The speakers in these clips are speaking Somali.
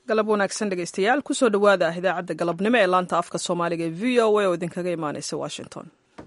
galab wanaagsan dhegeystayaal kusoo dhowaada idaacadda galabnimo ee laanta afka soomaaliga ee v o a oo idinkaga imaaneysa washington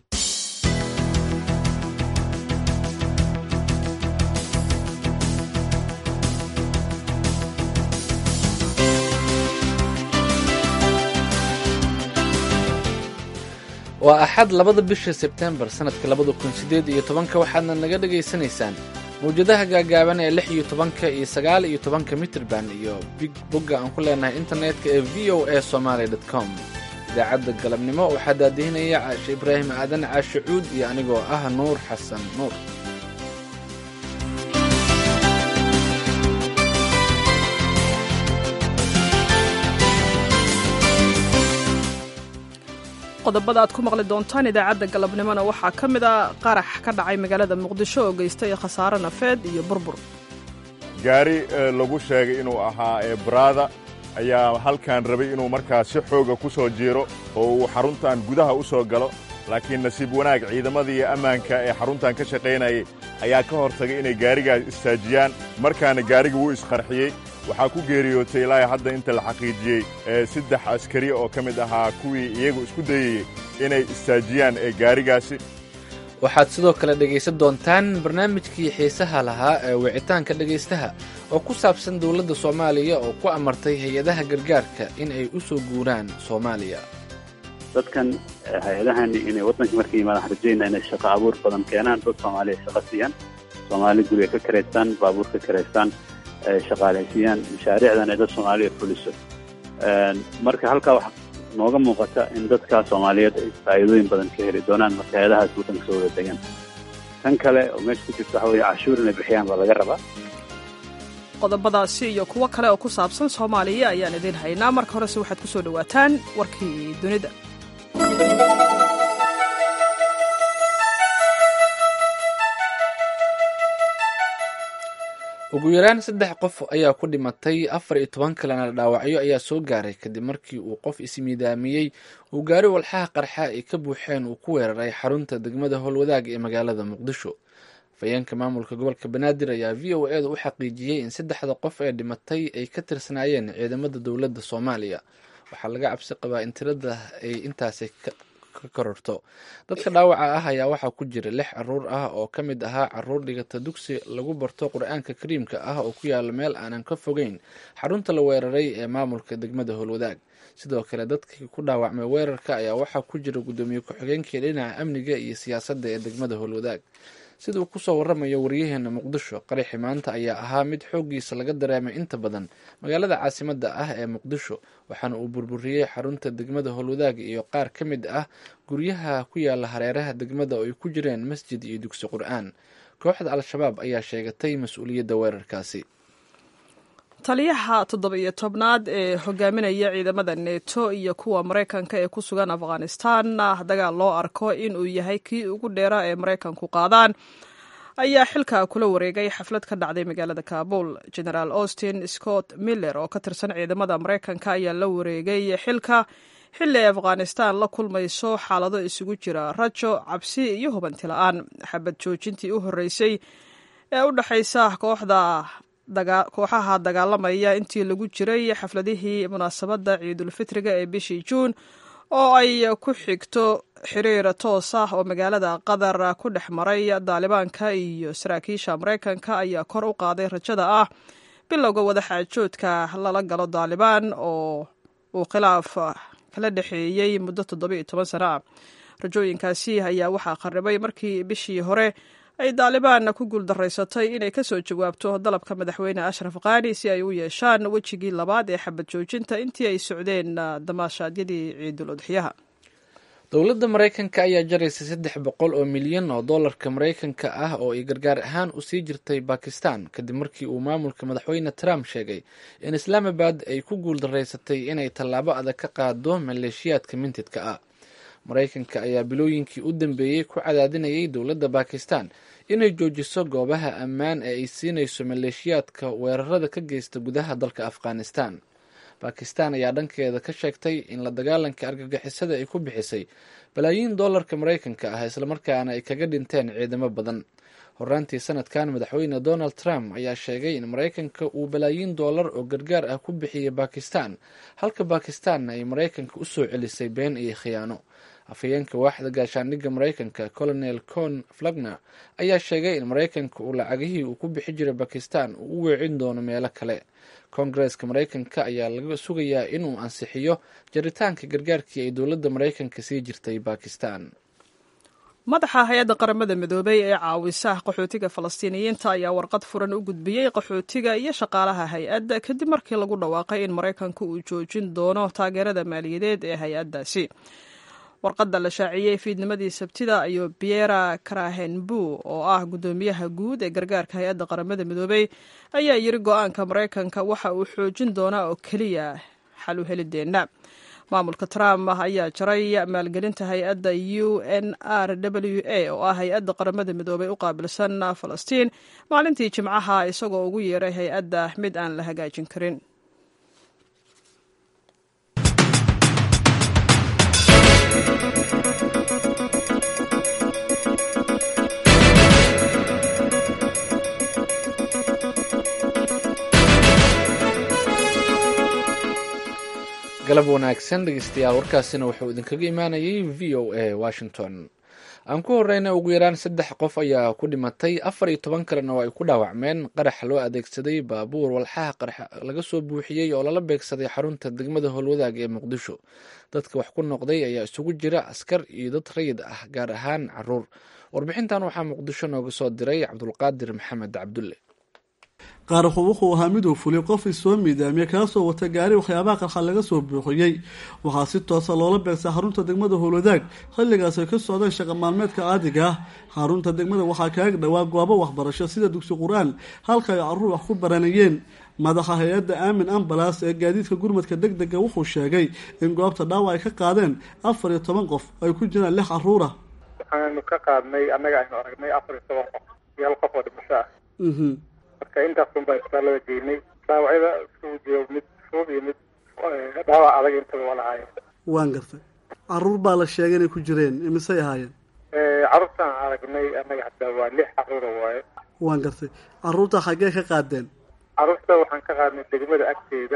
waa axad labada bisha sebtembar sannadka labada kun siddeed iyo tobanka waxaadna naga dhagaysanaysaan mawjadaha gaagaaban ee lix iyo tobanka iyo sagaal iyo tobanka mitrban iyo big bogga aan ku leenahay internetka ee v o a somaali dot com idaacadda galabnimo waxaa daadihinaya caashe ibraahim aadan caashe cuud iyo anigoo ah nuur xasan nuur qodobada aad ku maqli doontaan idaacadda galabnimona waxaa ka mid a qarax ka dhacay magaalada muqdisho oo geystay khasaare nafeed iyo burbur gaari lagu sheegay inuu ahaa ee baraada ayaa halkan rabay inuu markaas si xooga ku soo jiiro oo uu xaruntan gudaha u soo galo laakiin nasiib wanaag ciidamadii ammaanka ee xaruntan ka shaqaynayay ayaa ka hor tagay inay gaarigaas istaajiyaan markaana gaariga wuu isqarxiyey waxaa ku geeriyootay ilaa hadda inta la xaqiijiyey saddex askari oo ka mid ahaa kuwii iyagu isku dayayey inay istaajiyaan ee gaarigaasi waxaad sidoo kale dhegaysan doontaan barnaamijkii xiisaha lahaa ee wicitaanka dhegaystaha oo ku saabsan dowladda soomaaliya oo ku amartay hay-adaha gargaarka in ay u soo guuraan soomaaliya dadkan hay-adahani inay waddanka markay yimaadaan rajayna inay shaqo abuur badan keenaan dad soomaaliya shaqo siiyaan soomaali guriga ka karaystaan baabuur ka karaystaan shaqaalaysiiyaan mashaariicdan ay dad soomaaliya fuliso marka halkaa waxaa nooga muuqata in dadka soomaaliyeed ay faa'iidooyin badan ka heli doonaan marka hay-adahaas waddanka soo wada degan tan kale oo meesha ku jirta waxa weeye cashuur inay bixiyaan baa laga rabaa qodobadaasi iyo kuwo kale oo ku saabsan soomaaliya ayaan idiin haynaa marka horese waxaad ku soo dhowaataan warkii dunida ugu yaraan saddex qof ayaa ku dhimatay afar iyo toban kalena dhaawacyo ayaa soo gaaray kadib markii uu qof ismiidaamiyey uu gaari walxaha qarxa ay ka buuxeen uu ku weeraray xarunta degmada howlwadaag ee magaalada muqdisho afhayeenka maamulka gobolka banaadir ayaa v o eeda u xaqiijiyey in saddexda qof ee dhimatay ay ka tirsanaayeen ciidamada dowladda soomaaliya waxaa laga cabsi qabaa in tirada ay intaasi ka kororto dadka dhaawaca ah ayaa waxaa ku jira lix caruur ah oo ka mid ahaa caruur dhigata dugsi lagu barto qur-aanka kariimka ah oo ku yaala meel aanan ka fogeyn xarunta la weeraray ee maamulka degmada howlwadaag sidoo kale dadkii ku dhaawacmay weerarka ayaa waxaa ku jira guddoomiye ku-xigeenkii dhinaca amniga iyo siyaasadda ee degmada howlwadaag sida uu kusoo waramayo waryaheena muqdisho qaraxi maanta ayaa ahaa mid xooggiisa laga dareemay inta badan magaalada caasimadda ah ee muqdisho waxaana uu burburiyey xarunta degmada howlwadaag iyo qaar ka mid ah guryaha ku yaala hareeraha degmada oo ay ku jireen masjid iyo dugsi qur-aan kooxda al-shabaab ayaa sheegatay mas-uuliyadda weerarkaasi taliyaha toddoba-iyo tobnaad ee hogaaminaya ciidamada neto iyo kuwa maraykanka ee ku sugan afghanistan dagaal loo arko inuu yahay kii ugu dheeraa ee maraykanku qaadaan ayaa xilka kula wareegay xaflad ka dhacday magaalada kabul generaal austin scott miller oo ka tirsan ciidamada maraykanka ayaa la wareegay xilka xilli ay afghanistan la kulmayso xaalado isugu jira rajo cabsi iyo hubanti la-aan xabad joojintii u horreysay ee u dhexaysa kooxda kooxaha dagaalamaya intii lagu jiray xafladihii munaasabadda ciidulfitriga ee bishii juun oo ay ku xigto xiriir toos ah oo magaalada qatar ku dhex maray daalibaanka iyo saraakiisha maraykanka ayaa kor u qaaday rajada ah bilowga wadaxaajoodka lala galo daalibaan oo uu khilaaf kala dhexeeyey muddo toddobiiyo toban sano ah rajooyinkaasi ayaa waxaa qarribay markii bishii hore ay daalibaan ku guuldaraysatay inay ka soo jawaabto dalabka madaxweyne ashraf kaani si ay u yeeshaan wejigii labaad ee xabad joojinta intii ay socdeen damaashaadyadii ciidul udxiyaha dowladda maraykanka ayaa jaraysa saddex boqol oo milyan oo dollarka maraykanka ah oo ay gargaar ahaan u sii jirtay bakistan kadib markii uu maamulka madaxweyne trump sheegay in islaamabad ay ku guuldaraysatay inay tallaabo adag ka qaado maleeshiyaadka mintidka ah maraykanka ayaa bilooyinkii u dambeeyey ku cadaadinayay dowladda bakistan inay joojiso goobaha ammaan ee ay siinayso maleeshiyaadka weerarada ka geysta gudaha dalka afghanistan bakistan ayaa dhankeeda ka sheegtay in la dagaalanka argagixisada ay ku bixisay balaayiin dollarka maraykanka ah islamarkaana ay kaga dhinteen ciidamo badan horaantii sanadkan madaxweyne donald trump ayaa sheegay in maraykanka uu balaayiin doolar oo gargaar ah ku bixiyey bakistan halka bakistanna ay maraykanka u soo celisay been iyo khiyaano afhayeenka waaxda gaashaandhigga maraykanka colonel con flagner ayaa sheegay in maraykanka uu lacagihii uu ku bixi jiray bakistan uu u weecin doono meelo kale koongareeska maraykanka ayaa laga sugayaa inuu ansixiyo jaritaanka gargaarkii ay dowladda maraykanka sii jirtay bakistan madaxa hay-adda qaramada midoobay ee caawisa qaxootiga falastiiniyiinta ayaa warqad furan u gudbiyey qaxootiga iyo shaqaalaha hay-adda kadib markii lagu dhawaaqay in maraykanka uu joojin doono taageerada maaliyadeed ee hay-addaasi warqadda la shaaciyey fiidnimadii sabtida ayuu biera karahenbu oo ah guddoomiyaha guud ee gargaarka hay-adda qaramada midoobey ayaa yiri go-aanka maraykanka waxa uu xoojin doonaa oo keliya xal u helideenna maamulka trump ayaa jaray maalgelinta hay-adda u n r w a oo ah hay-adda qaramada midoobey u qaabilsan falastiin maalintii jimcaha isagoo ugu yeeray hay-adda mid aan la hagaajin karin galab wanaagsan dhegeystayaal warkaasina wuxuu idinkaga imaanayay v o a washington aan ku horeyna ugu yaraan saddex qof ayaa ku dhimatay afar iyo toban kalena oo ay ku dhaawacmeen qarax loo adeegsaday baabuur walxaha qarax laga soo buuxiyey oo lala beegsaday xarunta degmada howlwadaag ee muqdisho dadka wax ku noqday ayaa isugu jira askar iyo dad rayid ah gaar ahaan caruur warbixintan waxaa muqdisho nooga soo diray cabdulqaadir maxamed cabdulle qaaraxu wuxuu ahaa miduu fuliyay qof isoo miidaamiye kaasoo wata gaari waxyaabaha qarxa laga soo buuxiyey waxaa si toosa loola beegsaa xarunta degmada howlwadaag xilligaas ay ka socdeen shaqa maalmeedka caadiga ah xarunta degmada waxaa kaaga dhowaa goobo waxbarasho sida dugsi qur-aan halka ay caruur wax ku baranayeen madaxa hay-adda aamin ambalas ee gaadiidka gurmadka deg dega wuxuu sheegay in goobta dhaawac ay ka qaadeen afar iyo toban qof ay ku jiraan lix caruur ah waxaanu ka qaadnay annaga aynu aragnay afar iyo toban qof iyo hal qof oo dhimasho ah marka intaasun baa isbitaalada geynay dhaawacyada isugu jiro mid fudud iyo mid dhaawac adag intaba waa lahaayeen waan gartay caruur baa la sheegay inay ku jireen imisay ahaayeen carruurtaan aragnay annaga hataa waa lix caruura waaye waan gartay caruurta xaggee ka qaadeen carruurta waxaan ka qaadnay degmada agteeda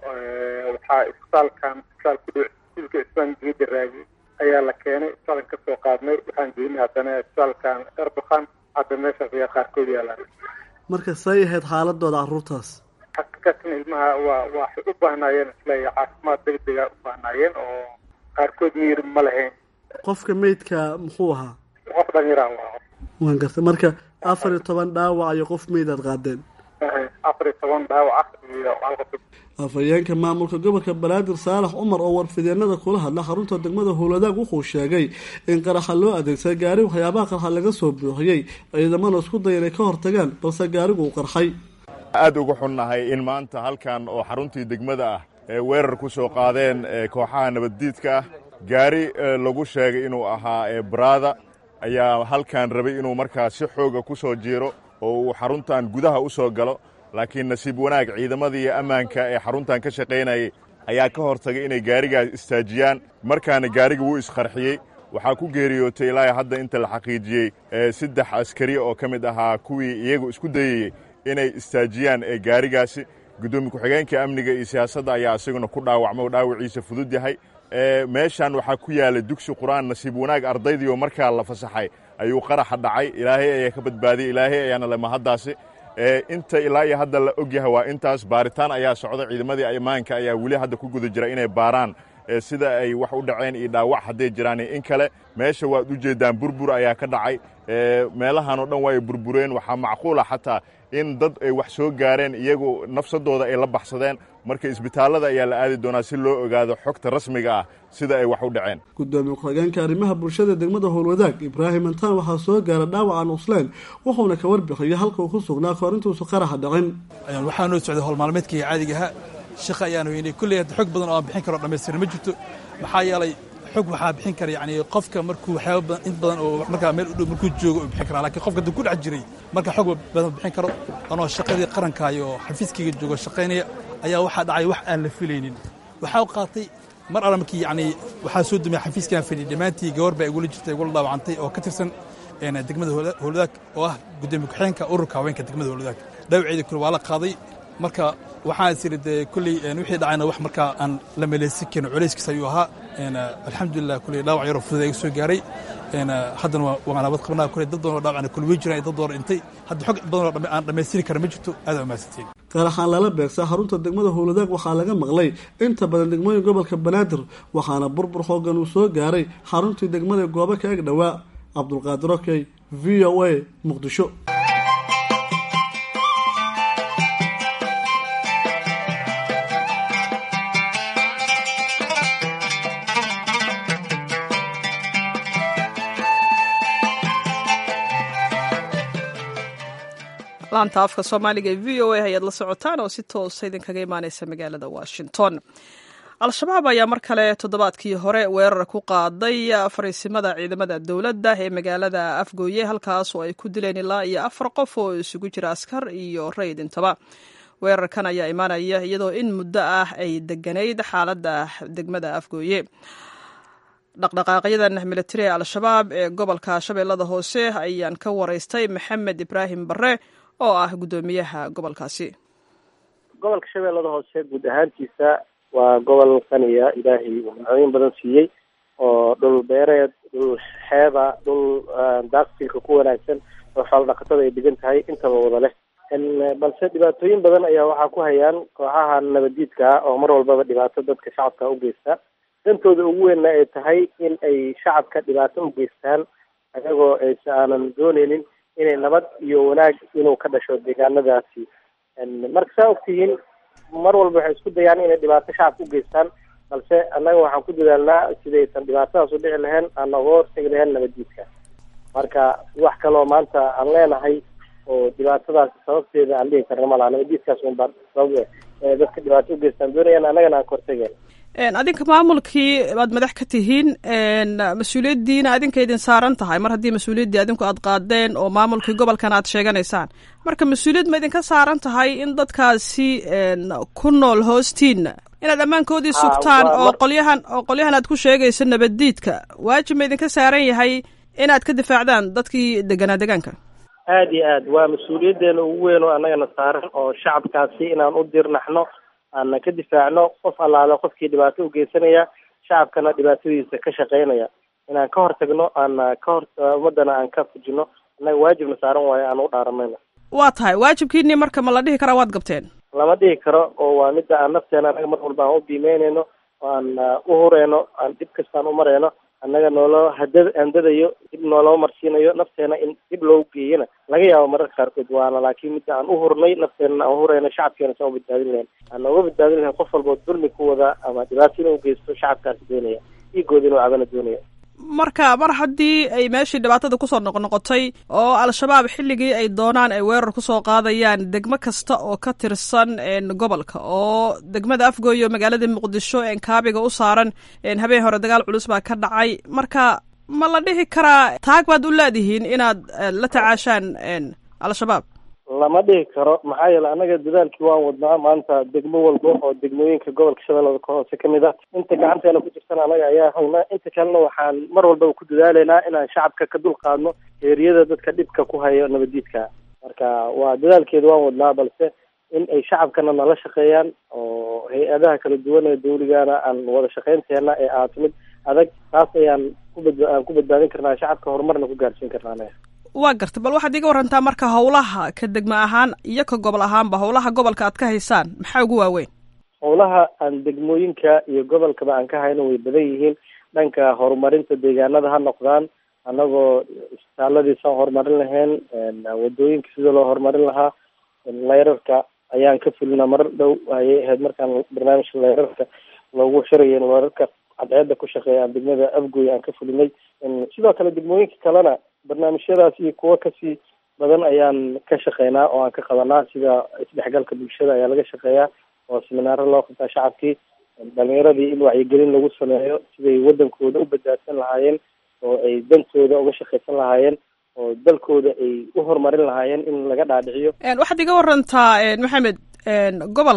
waxaa isbitaalkan isbitaal ku dhow silka isbaan geeda raagi ayaa la keenay isbitaalkan kasoo qaadnay waxaan geynay haddana isbitaalkan erbakan hadda meeshaas ayaa qaarkood yaalaan marka say ahayd xaaladooda caruurtaas xaqiiqatan ilmaha waa waxay u baahnaayeen isleeya caafimaad degdega u baahnaayeen oo qaarkood miyir ma lahayn qofka meydka muxuu ahaa qof dhalinyaraan waa waan gartay marka afar iyo toban dhaawac iyo qof meyd aad qaadeen afar iyo toban dhaawac iyo hal qof afhayeenka maamulka gobolka banaadir saalax cumar oo warfideenada kula hadla xarunta degmada howladaag wuxuu sheegay in qaraxa loo adeegsaday gaari waxyaabaha qarxa laga soo buuxiyey ciidamana isku daya inay ka hortagaan balse gaarigu uu qarxay aad uga xunnahay in maanta halkan oo xaruntii degmada ah ee weerar ku soo qaadeen kooxaha nabaddiidka ah gaari lagu sheegay inuu ahaa baraada ayaa halkan rabay inuu markaa si xooga ku soo jiiro oo uu xaruntan gudaha u soo galo laakiin nasiib wanaag ciidamadii ammaanka ee xaruntan ka shaqaynayay ayaa ka hortagay inay gaarigaas istaajiyaan markaana gaariga wuu isqarxiyey waxaa ku geeriyootay ilaa hadda inta la xaqiijiyey saddex askari oo ka mid ahaa kuwii iyagu isku dayayey inay istaajiyaan ee gaarigaasi guddoomiye ku-xigeenka amniga iyo siyaasadda ayaa isaguna ku dhaawacma oo dhaawiciisa fudud yahay meeshan waxaa ku yaala dugsi qur-aan nasiib wanaag ardaydii oo markaa la fasaxay ayuu qaraxa dhacay ilaahay ayaa ka badbaadiyey ilaahay ayaana le mahaddaasi inta ilaa iyo hadda la og yahay waa intaas baaritaan ayaa socda ciidamadii ammaanka ayaa weli hadda ku guda jira inay baaraan sida ay wax u dhaceen iyo dhaawac hadday jiraan in kale meesha waad u jeeddaan burbur ayaa ka dhacay meelahan oo dhan waa ay burbureen waxaa macquula xataa in dad ay wax soo gaareen iyagu nafsadooda ay la baxsadeen marka isbitaallada ayaa la aadi doonaa si loo ogaado xogta rasmiga ah sida ay wax u dhaceen gudoomiye ku-xigeenka arrimaha bulshada degmada howlwadaag ibraahim antaan waxaa soo gaara dhaawacan cusleen wuxuuna ka warbixiyey halka uu ku sugnaa koorintuusu qaraxa dhicin waxaa noo socday howlmaalmeedkii caadigaha shaqa ayaanu weynay kulley hadda xog badan oo aan bixin karo dhamaystiran ma jirto maxaa yeelay xog waxaa bixin kara yani qofka markuu waxyaaba badan in badan oo markaa meel u dhow markuu joogo uu bixin karaa lakiin qofka hadda ku dhex jiray marka xog badan bixin karo anoo shaqadii qarankaayo oo xafiiskayga joogo shaqaynaya ayaa waxaa dhacay wax aan la filaynin waxaa qaatay mar alla markii yani waxaa soo dumaya xafiiskaan fadhiy dhammaantii gabar baa igula jirtay igula dhaawacantay oo ka tirsan degmada howladaag oo ah gudoomiye ku-xigeenka ururka haweenka degmada howladaag dhaawaceedii kule waa la qaaday marka waxaan is idhi dee kulley wixii dhacayna wax markaa aan la meleysin karin culayskiis ayuu ahaa alxamdulilah kulley dhaawac yaroo fudud iga soo gaaray haddana waan nabad qabnaa kulley dad badan oo dhaawacna kulwey jiraan dad badan dhintay hadda xog badan oo aan dhammaystiri kara ma jirto aad umahadsantiin qaraxaan lala beegsaa xarunta degmada howladaag waxaa laga maqlay inta badan degmooyin gobolka banaadir waxaana burbur xoogan uu soo gaaray xaruntii degmada goobo ka eg dhowaa cabdulqaadir okey v o a muqdisho laanta afka soomaaliga ee v o a ayaad la socotaan oo si toosa idinkaga imaaneysa magaalada washington al-shabaab ayaa mar kale toddobaadkii hore weerar ku qaaday fariisimada ciidamada dowladda ee magaalada afgooye halkaas oo ay ku dileen ilaa iyo afar qof oo isugu jira askar iyo rayid intaba weerarkan ayaa imaanaya iyadoo in muddo ah ay deganayd xaaladda degmada afgooye dhaqdhaqaaqyadan militari ee al-shabaab ee gobolka shabeellada hoose ayaan ka waraystay maxamed ibraahim barre oo ah guddoomiyaha gobolkaasi gobolka shabeellada hoose guud ahaantiisa waa gobol qaniya ilaahay uu nimcooyin badan siiyey oo dhul beereed dhul xeeba dhul daaqsilka ku wanaagsan oo xoolo dhaqatada ay degan tahay intaba wada leh balse dhibaatooyin badan ayaa waxaa ku hayaan kooxaha nabadiidka ah oo mar walbaba dhibaato dadka shacabka u geysta dantooda ugu weynna ay tahay in ay shacabka dhibaato u geystaan ayagoo aysa aanan dooneynin inay nabad iyo wanaag inuu ka dhasho deegaanadaasi marka saa ogtihiin mar walba waxay isku dayaan inay dhibaato shacabka u geystaan balse annaga waxaan ku dadaalnaa sidaysan dhibaatadaas u dhici lahayn aan nooga hortegi lahayn nabaddiidka marka wax kaloo maanta aan leenahay oo dhibaatadaas sababteeda aan dhihi karna malaha nabaddiidkaas un baa sabab ee dadka dhibaato u geystaan doonayaan annagana aan ka hortegeen adinka maamulkii aad madax ka tihiin mas-uuliyaddiina adinka idin saaran tahay mar haddii mas-uuliyaddii adinku aad qaadeen oo maamulkii gobolkan aad sheeganaysaan marka mas-uuliyad ma idinka saaran tahay in dadkaasi ku nool hoostiina inaad ammaankoodii sugtaan oo qolyahan oo qolyahan aad ku sheegayso nabaddiidka waajib ma idinka saaran yahay inaad ka difaacdaan dadkii deganaa degaanka aada iyo aad waa mas-uuliyaddeena ugu weyn oo annagana saaran oo shacabkaasi inaan u dirnaxno aana ka difaacno qof allaale qofkii dhibaato u geysanaya shacabkana dhibaatadiisa ka shaqeynaya inaan ka hortagno aana ka hor ummadana aan ka fujino annaga waajibna saaran waayo aan u dhaaranayna waa tahay waajibkiinii marka ma la dhihi karaa waad gabteen lama dhihi karo oo waa midda aan nafteena annaga mar walba aan u biimeyneyno oo aan u hureyno aan dhib kastaan u mareyno annaga nooloo hada handadayo dib nooloo marsiinayo nafteena in dib loogu geeyana laga yaabo mararka qaarkood waana laakiin midda aan u hurnay nafteenana aan uhureyno shacabkeena saan u badbaadin lahayn aan nooga badbaadin lahayn qof walboo dulmi ku wada ama dhibaato inuu geysto shacabkaasi doonaya dhiigooda inuu cabana doonaya marka mar haddii ay meeshii dhibaatada kusoo noqnoqotay oo al-shabaab xilligii ay doonaan ay weerar kusoo qaadayaan degmo kasta oo ka tirsan gobolka oo degmada afgooye oo magaalada muqdisho kaabiga u saaran habeen hore dagaal culus baa ka dhacay marka ma la dhihi karaa taag baad u leedihiin inaad la tacaashaan al-shabaab lama dhihi karo maxaa yeele annaga dadaalkii waan wadnaa maanta degmo walba oo degmooyinka gobolka shabeellada ka hoose kamid ah inta gacanteena ku jirtana annaga ayaa haynaa inta kalena waxaan mar walbaba ku dadaaleynaa inaan shacabka ka dul qaadno eeriyada dadka dhibka ku hayo nabaddiidka marka waa dadaalkeeda waan wadnaa balse in ay shacabkana nala shaqeeyaan oo hay-adaha kala duwan ee dawligana aan wada shaqeynteena ee ahaato mid adag taas ayaan kubad aan ku badbaadin karnaa shacabka horumarna ku gaarsiin karnaa anaga waa garta bal waxaad iga warantaa marka howlaha ka degmo ahaan iyo ka gobol ahaanba howlaha gobolka aad ka haysaan maxaa ugu waaweyn howlaha aan degmooyinka iyo gobolkaba aan ka hayno way badan yihiin dhanka horumarinta deegaanada ha noqdaan annagoo isbitaaladiisaan horumarin lahayn wadooyinka sida loo horumarin lahaa leyrarka ayaan ka fulina marar dhow ayay ahayd markaan barnaamijka leyrarka loogu xirayo leyrarka cadceeda ku shaqeeya aan degmada afgoy aan ka fulinay sidoo kale degmooyinka kalena barnaamijyadaas iyo kuwo kasii badan ayaan ka shaqeynaa oo aan ka qabanaa sida isdhexgalka bulshada ayaa laga shaqeeyaa oo seminaaro loo qabtaa shacabkii dhalinyaradii in wacyigelin lagu sameeyo siday wadankooda u badbaadsan lahaayeen oo ay dantooda uga shaqaysan lahaayeen oo dalkooda ay u horumarin lahaayeen in laga dhaadhiciyo waxaad iga warantaa maxamed gobolka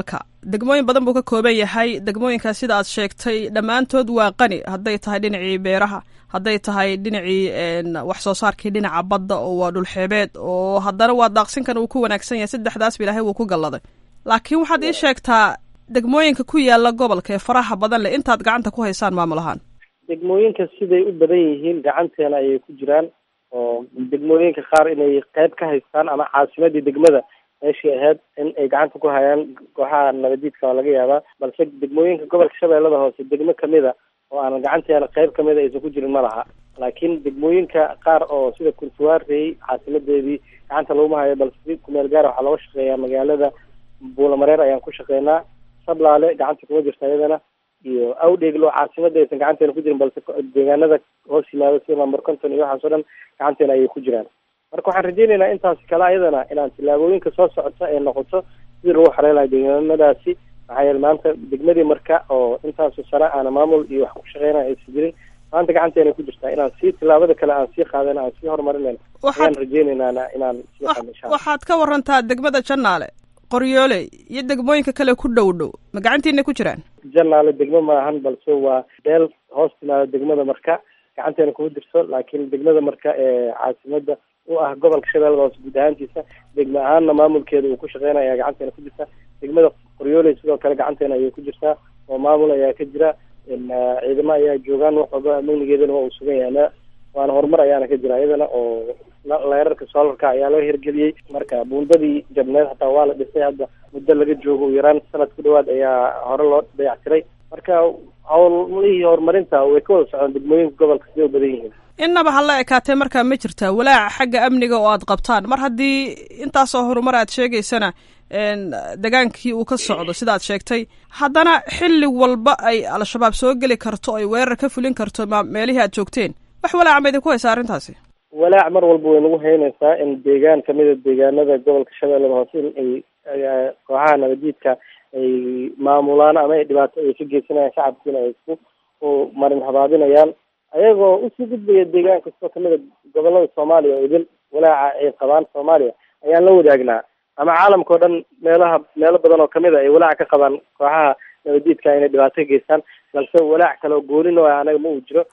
degmooyin badan buu ka kooban yahay degmooyinkaas sida aad sheegtay dhammaantood waa qani hadday tahay dhinacii beeraha hadday tahay dhinacii wax soo saarkii dhinaca badda oo waa dhulxeebeed oo haddana waa daaqsinkan uu ku wanaagsan yahay saddexdaasba ilaahay wuu ku galladay laakiin waxaad ii sheegtaa degmooyinka ku yaala gobolka ee faraha badan leh intaad gacanta ku haysaan maamul ahaan degmooyinka siday u badan yihiin gacanteena ayay ku jiraan oo degmooyinka qaar inay qayb ka haystaan ama caasimadii degmada meeshii ahayd in ay gacanta ku hayaan kooxaha nabadiidka waa laga yaabaa balse degmooyinka gobolka shabeellada hoose degmo kamida oo aanan gacanteena qayb kamida aysan ku jirin ma laha laakiin degmooyinka qaar oo sida kurtuwaarey caasimadeedii gacanta laguma hayo balse si kumeel gaara waxaa looga shaqeeyaa magaalada buulamareer ayaan ku shaqeynaa sablaale gacanta kuma jirta iyadana iyo awdheeglo caasimada aysan gacanteena ku jirin balse deegaanada hoos yimaado sida lamber conton iyo waxaas o dhan gacanteena ayay ku jiraan marka waxaan rajeynaynaa intaasi kale ayadana inaan tillaabooyinka soo socota ee noqoto sidii lagu xareelayo deegaanadaasi maxaa yeele maanta degmadii marka oo intaasu sano aana maamul iyo wax ku shaqeynaya aysan jirin maanta gacanteena ku jirtaa inaan sii tillaabada kale aan sii qaadana aan sii horumarinayna ayaan rajeynaynaa inaan sii qaadno insha alla waxaad ka warantaa degmada janaale qoryoole iyo degmooyinka kale ku dhow dhow ma gacantiina ku jiraan janaale degmo maahan balse waa beel hoos timaado degmada marka gacanteena kuma jirto laakiin degmada marka ee caasimada u ah gobolka shabeellada hoose guud ahaantiisa degme ahaanna maamulkeeda uu ku shaqeynaya gacanteena ku jirta degmada qoryooley sidoo kale gacanteena ayay ku jirtaa oo maamul ayaa ka jira ciidamo ayaa joogaan wax walba amnigeedana waa uu sugan yahay waana horumar ayaana ka jira iyadana oo leerarka soolarka ayaa loo hirgeliyey marka buundadii jabneed hataa waa la dhisay hadda muddo laga joogo u yaraan sanad ku dhawaad ayaa hore loo dayactiray marka howlihii horumarinta way ka wada socdaan degmooyinka gobolka siday u badan yihiin innaba hala ekaatee markaa ma jirtaa walaaca xagga amniga oo aad qabtaan mar haddii intaasoo horumar aad sheegaysana degaankii uu ka socdo sidaad sheegtay haddana xilli walba ay al-shabaab soo geli karto ay weerar ka fulin karto meelihii aad joogteen wax walaaca ma idinku haysa arrintaasi walaac mar walba way nagu haynaysaa in deegaan kamida deegaanada gobolka shabeellada hoose in ay kooxaha nabadiidka ay maamulaan ama ay dhibaato ay ka geysanayaan shacabkiina ay isku marin habaabinayaan ayagoo usii gudbaya deegaan kastoo kamida gobolada soomaaliya oo idil walaaca ay qabaan soomaaliya ayaan la wadaagnaa ama caalamka o dhan meelaha meelo badan oo kamid a ay walaac ka qabaan kooxaha nabadiidka inay dhibaato ka geystaan balse walaac kale oo goolin oo anaga ma uu jiro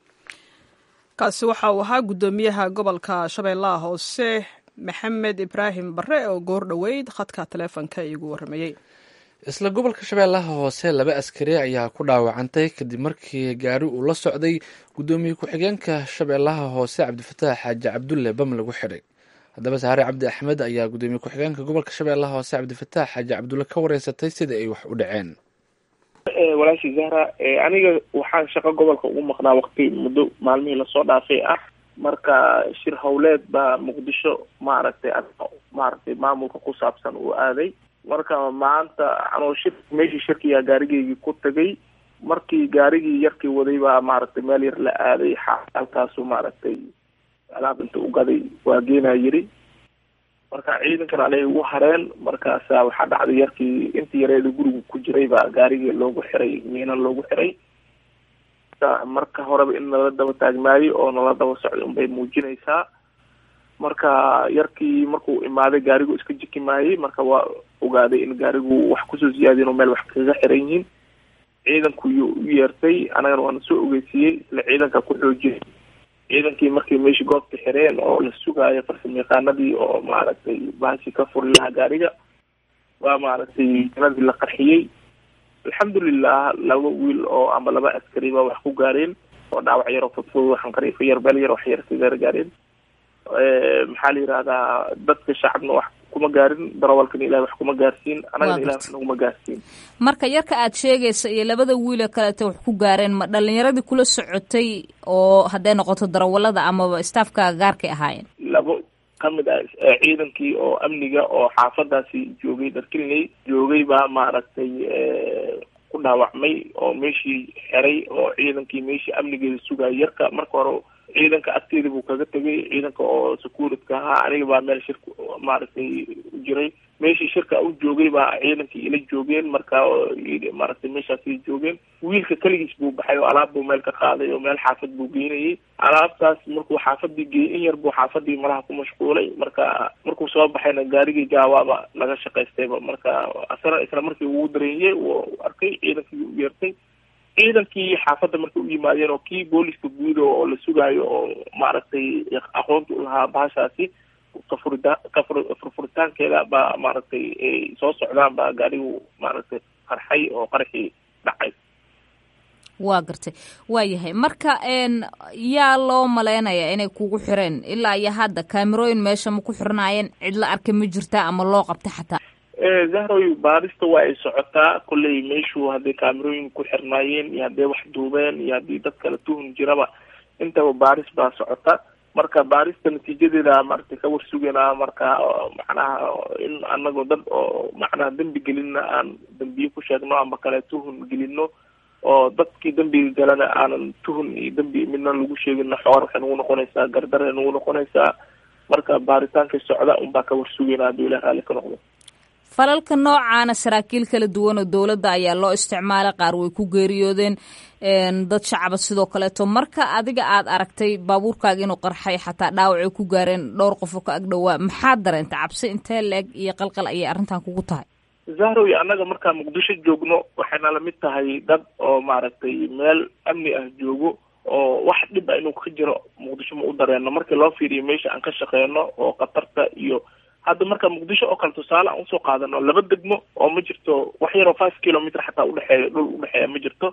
kaasi waxa uu ahaa guddoomiyaha gobolka shabeellaha hoose maxamed ibraahim bare oo goor dhoweyd khadka taleefonka iigu warramayey isla gobolka shabeellaha hoose laba askari ayaa ku dhaawacantay kadib markii gaari uu la socday guddoomiye ku-xigeenka shabeellaha hoose cabdifataax xaaji cabdulle bam lagu xidhay haddaba saare cabdi axmed ayaa guddoomiye ku-xigeenka gobolka shabeellaha hoose cabdifataax xaaji cabdulle ka wareysatay sida ay wax u dhaceen walaashii zahra aniga waxaan shaqo gobolka ugu maqnaa waqti muddo maalmihii lasoo dhaafay ah marka shir howleed baa muqdisho maaragtay maaragtay maamulka ku saabsan uu aaday marka maanta anoo shir meeshii shirkiyaa gaarigeygii ku tagay markii gaarigii yarkii waday baa maaragtay meel yar la aaday halkaasu maaragtay alaab inta u gaday waa geenaa yiri marka ciidankan anay ugu hareen markaasa waxaa dhacday yarkii intii yareeda guriga ku jiray baa gaarigii loogu xiray miina loogu xiray marka horeba in nala daba taagmaayo oo nala daba socda unbay muujinaysaa marka yarkii markuu imaaday gaarigu iska jiki maayay marka waa ogaaday in gaarigu wax kusoo siyaadiyen oo meel wax kaga xiran yihiin ciidanku yuu u yeertay anagana waana soo ogeysiiyey isla ciidanka ku xoojiyay ciidankii markii meeshii goobta xireen oo la sugaayo farsamo yaqaanadii oo maaragtay bahashi ka furi lahaa gaariga waa maaragtay janadii la qarxiyey alxamdulilah laba wiil oo ama laba askari baa wax ku gaareen oo dhaawac yar oo fudfud waxaan qariifa yar beel yar wax yar kagar gaareen maxaa la yihahdaa dadka shacabna wax kuma gaarin darawalkana ilahi wax kuma gaarsiin anagana ilahi wax naguma gaarsiin marka yarka aad sheegaysa iyo labada wiile kaleeta wax ku gaareen ma dhalinyaradii kula socotay oo hadday noqoto darawalada amaba staafka gaarkay ahaayeen labo kamid ah ciidankii oo amniga oo xaafadaasi joogay dharkiliney joogay baa maaragtay ku dhaawacmay oo meeshii xiray oo ciidankii meeshii amnigeeda sugaya yarka marka hore ciidanka agteeda buu kaga tegay ciidanka oo securityka ahaa aniga baa meel shirka maaragtay jiray meeshii shirka u joogay baa ciidankii ila joogeen marka maaragtay meeshaasay joogeen wiilka keligiis buu baxay oo alaab buu meel ka qaaday oo meel xaafad buu geynayay alaabtaas markuu xaafadii geeyey in yar buu xaafadii malaha ku mashquulay marka markuu soo baxayna gaarigii gaawaaba laga shaqaystayba marka asana isla markii uu dareeyey uu arkay ciidankii u yeertay ciidankii xaafadda markay u yimaadeen oo kii booliska guud oo la sugaayo oo maaragtay aqoonta u lahaa bahashaasi kafurida kafur furfuritaankeeda baa maaragtay ay soo socdaan baa gaarigu maaragtay qarxay oo qarxii dhacay waa gartay waa yahay marka n yaa loo malaynayaa inay kugu xireen ilaa iyo hadda kaamirooyin meesha ma ku xirnaayeen cid la arkay ma jirtaa ama loo qabtay xataa zahroy baarista waa ay socotaa kolley meeshu hadday kaamirooyin ku xirnaayeen iyo hadday wax duubeen iyo haddii dad kala tuhun jiraba intaba baaris baa socota marka baarista natiijadeeda maaragtay ka warsuganaa marka macnaha in anagoo dad oo macnaha dembi gelinna aan dembiye ku sheegno ama kale tuhun gelino oo dadkii dembiga galana aanan tuhun iyo dembi midna lagu sheegino xoor waxay nagu noqonaysaa gardare nagu noqonaysaa marka baaritaanka socda unbaa ka warsugaynaa hadduu ilah raalli ka noqdo falalka noocaana saraakiil kala duwan oo dowladda ayaa loo isticmaalay qaar way ku geeriyoodeen dad shacaba sidoo kaleeto marka adiga aad aragtay baabuurkaaga inuu qarxay xataa dhaawacay ku gaareen dhowr qof oo ka ag dhowaa maxaad dareentay cabsi intee leeg iyo qalqal ayay arrintan kugu tahay zahrow iyo annaga markaa muqdisho joogno waxayna lamid tahay dad oo maaragtay meel amni ah joogo oo wax dhib a inuu ka jiro muqdisho ma u dareeno markii loo fiiriyo meesha aan ka shaqeyno oo khatarta iyo hadda marka muqdisho oo kale tusaale aan usoo qaadano laba degmo oo ma jirto wax yaroo five kilometer xataa udhexeeya dhul udhexeeya ma jirto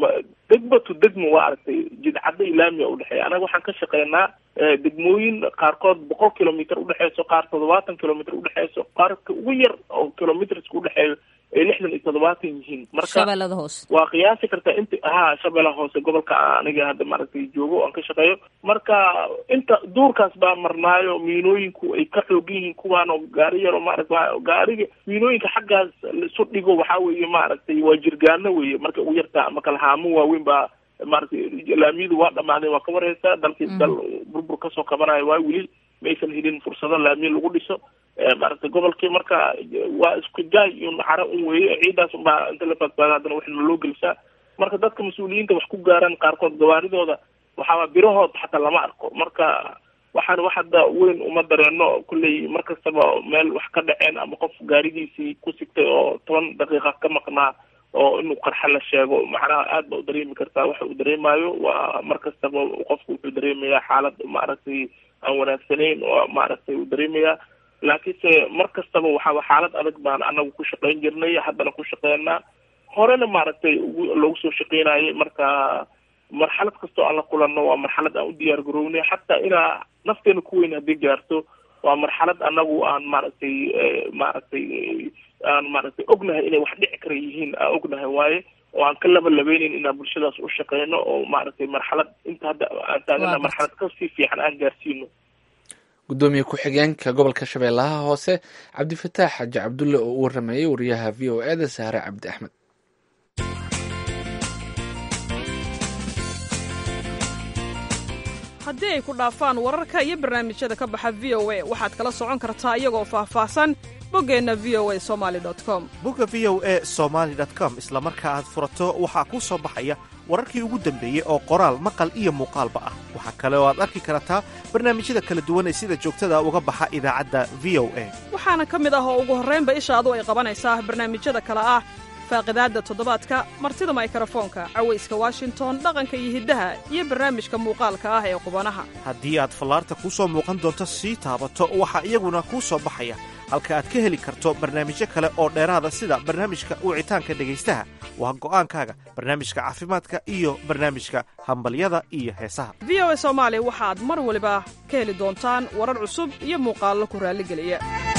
degmo to degmo waa aragtay jidcadda ilaamiya udhexeeya anaga waxaan ka shaqeynaa degmooyin qaarkood boqol kilometer udhexeyso qaar toddobaatan kilometer udhexeyso qaarka ugu yar oo kilometerska udhexeeyo ay lixdan iyo toddobaatan yihiin marka shabeellada hoose waa qiyaasi kartaa inta ha shabeellaha hoose gobolka aniga hadda maaragtay joogo o aan ka shaqeeyo marka inta duurkaas baa marnaayo miinooyinku ay ka xoogan yihiin kuwaan oo gaari yaro maarata gaariga miinooyinka xaggaas laisu dhigo waxaa weeye maaragtay waa jirgaano weeye marka ugu yartaa ama kala haamo waaweyn baa maaragtay laamiyadu waa dhamaadeen waa ka warheysaa dalkii dal burbur kasoo qabanayo waa weli maysan helin fursado laamiya lagu dhiso maaragtay gobolkii marka waa isku jaay iyo naxaro un weeye ciidaas unbaa inta la badbaada haddana waxna loo gelisaa marka dadka mas-uuliyiinta wax ku gaaraan qaarkood gawaaridooda waxaaba birahood xataa lama arko marka waxaan wax hadda weyn uma dareeno kulley mar kastaba meel wax ka dhaceen ama qof gaarigiisii ku sigtay oo toban daqiiqa ka maqnaa oo inuu qarxa la sheego macnaha aad ba u dareemi kartaa waxa uu dareemayo waa mar kastaba qofku wuxuu dareemayaa xaalad maaragtay aan wanaagsanayn oo maaragtay uu dareemayaa laakiinse mar kastaba waxaa xaalad adag baan anagu ku shaqeyn jirnay haddana ku shaqeynaa horena maaragtay loogu soo shaqeynayay marka marxalad kastoo aan la kulanno waa marxalad aan u diyaar garownay xataa inaa nafteena ku weyn haddii gaarto waa marxalad anagu aan maaragtay maaragtay aan maaragtay ognahay inay wax dhici kara yihiin aan ognahay waaye oo aan ka laba labeyneyn inaan bulshadaas u shaqeyno oo maaragtay marxalad inta hadda aan taagana marxalad kasii fiican aan gaarsiino gudoomiye ku-xigeenka gobolka shabeellaha hoose cabdifataax xaaji cabdulle oo u waramayay wariyaha v o e da sahre cabdi axmed haddii ay ku dhaafaan wararka iyo barnaamijyada ka baxa v o a waxaad kala socon kartaa iyagoo faahfaahsan boggeenna v o a somali com bogga v o e somaali com isla marka aad furato waxaa kuu soo baxaya wararkii ugu dambeeyey oo qoraal maqal iyo muuqaalba ah waxaa kale oo aad arki kartaa barnaamijyada kala duwan ee sida joogtada uga baxa idaacadda v o a waxaana ka mid ah oo ugu horraynba ishaadu ay qabanaysaa barnaamijyada kale ah faaqidaadda toddobaadka martida maykarafoonka cawayska washington dhaqanka iyo hiddaha iyo barnaamijka muuqaalka ah ee qubanaha haddii aad fallaarta kuu soo muuqan doonto sii taabato waxaa iyaguna kuu soo baxaya halka aad ka heli karto barnaamijyo kale oo dheeraada sida barnaamijka wicitaanka dhegaystaha waa go'aankaaga barnaamijka caafimaadka iyo barnaamijka hambalyada iyo heesaha v o a soomaali waxaad mar waliba ka heli doontaan warar cusub iyo muuqaallo ku raalligeliya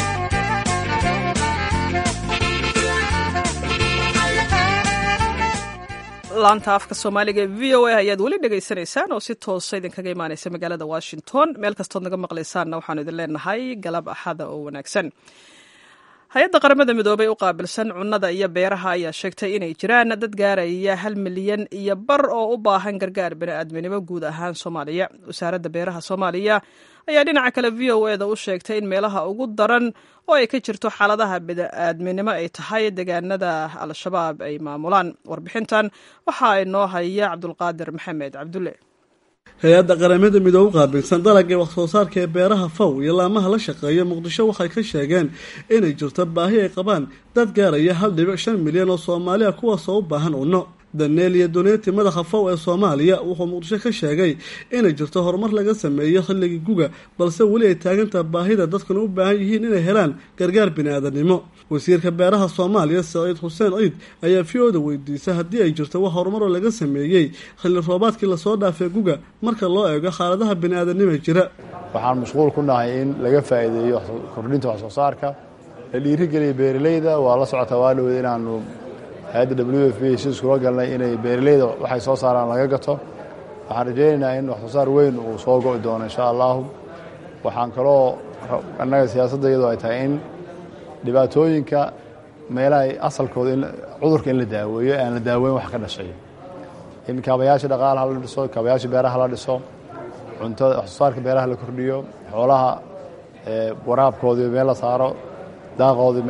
laanta afka soomaaliga ee v o a ayaad weli dhegaysanaysaan oo si toosa idinkaga imaanaysa magaalada washington meel kastood naga maqlaysaanna waxaanu idin leenahay galab axada oo wanaagsan hay-adda qaramada midoobay u qaabilsan cunnada iyo beeraha ayaa sheegtay inay jiraan dad gaaraya hal milyan iyo bar oo u baahan gargaar bini'aadminimo guud ahaan soomaaliya wasaaradda beeraha soomaaliya ayaa dhinaca kale v o e da u sheegtay in meelaha ugu daran oo ay ka jirto xaaladaha bini'aadminimo ay tahay deegaanada al-shabaab ay maamulaan warbixintan waxaa inoo haya cabdulqaadir maxamed cabdulle hay-adda qaramada midoobe u qaabilsan dalagga wax soo saarka ee beeraha faw iyo laamaha la shaqeeya muqdisho waxay ka sheegeen inay jirto baahi ay qabaan dad gaaraya hal dhibic shan milyan oo soomaaliya kuwaasoo u baahan cunno daneel iyo duneeti madaxa faw ee soomaaliya wuxuu muqdisho ka sheegay inay jirto horumar laga sameeyo xilligii guga balse weli ay taagantaha baahida dadkuna u baahan yihiin inay helaan gargaar bini-aadanimo wasiirka beeraha soomaaliya saciid xuseen ciid ayaa v o da weydiisay haddii ay jirto wax horumaroo laga sameeyey xilli roobaadkii lasoo dhaafay guga marka loo eego xaaladaha bini-aadanima jira waxaan mashquul ku nahay in laga faa'iideeyo kordhinta wax soo saarka la dhiirigeliya beeralayda waa la socotaa waa dhowed inaanu hay-adda w f b si iskula galnay inay beeralayda waxay soo saaraan laga gato waxaan rajaynaynaa in wax soo saar weyn uu soo go'i doono insha allahu waxaan kaloo annaga siyaasadda iyadoo ay tahay in dhibaatooyinka meelaha asalkooda cudurka in la daaweeyo aan la daaweyn wax ka dhashay in kaabayaasha dhaqaalaha la dhiso kaabayaasha beeraha la dhiso cuntada wax soo saarka beeraha la kordhiyo xoolaha waraabkoodii meel la saaro daaqoodii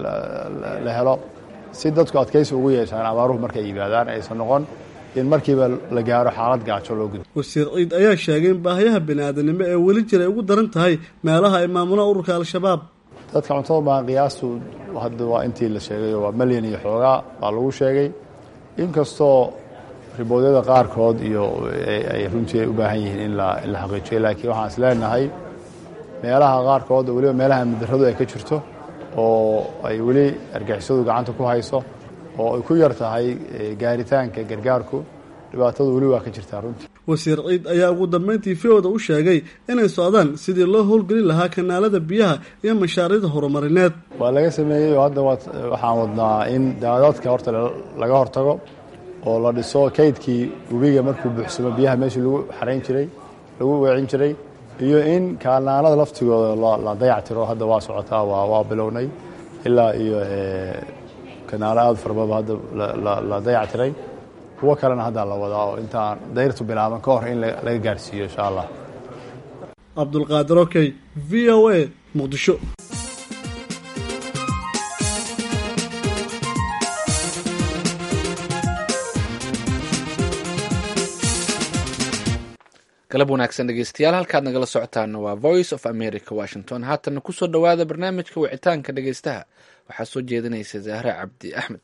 la helo si dadku adkaysi ugu yeeshaan abaaruhu markay yimaadaan aysan noqon in markiiba la gaaro xaalad gaajo loo gudo wasiir ciid ayaa sheegay in baahiyaha bini-aadanimo ee weli jira ay ugu daran tahay meelaha ay maamulaan ururka al-shabaab dadka cuntada baan qiyaastu hadda waa intii la sheegay waa malyan iyo xoogaa baa lagu sheegay inkastoo riboodyada qaarkood iyo ay runtii ay u baahan yihiin in la xaqiijiyo laakiin waxaan is leenahay meelaha qaarkood oo weliba meelaha mudaradu ay ka jirto oo ay weli argixisadu gacanta ku hayso oo ay ku yar tahay gaaritaanka gargaarku dhibaatadu weli waa ka jirtaa runtii wasiir ciid ayaa ugu dambeyntii v-oda u sheegay inay socdaan sidii loo howlgelin lahaa kanaalada biyaha iyo mashaariicda horumarineed waa laga sameeyey oo hadda waxaan wadnaa in daadadka horta laga hortago oo la dhiso kaydkii webiga markuu buuxsamo biyaha meeshii lagu xarayn jiray lagu weecin jiray iyo in kaalnaanada laftigooda la dayactiro hadda waa socotaa waa bilownay ilaa iyo kanaalo aada farbaba hadda la dayactiray kuwo kalena haddaa la wadaa oo intaan dayrtu bilaaban ka hor in laga gaarhsiiyo insha allah cabdulqaadir okey v o a muqdisho galab wanaagsan dhegeystayaal halkaad nagala socotaana waa voice of america washington haatana kusoo dhowaada barnaamijka wicitaanka dhegeystaha waxaa soo jeedinaysa zahre cabdi axmed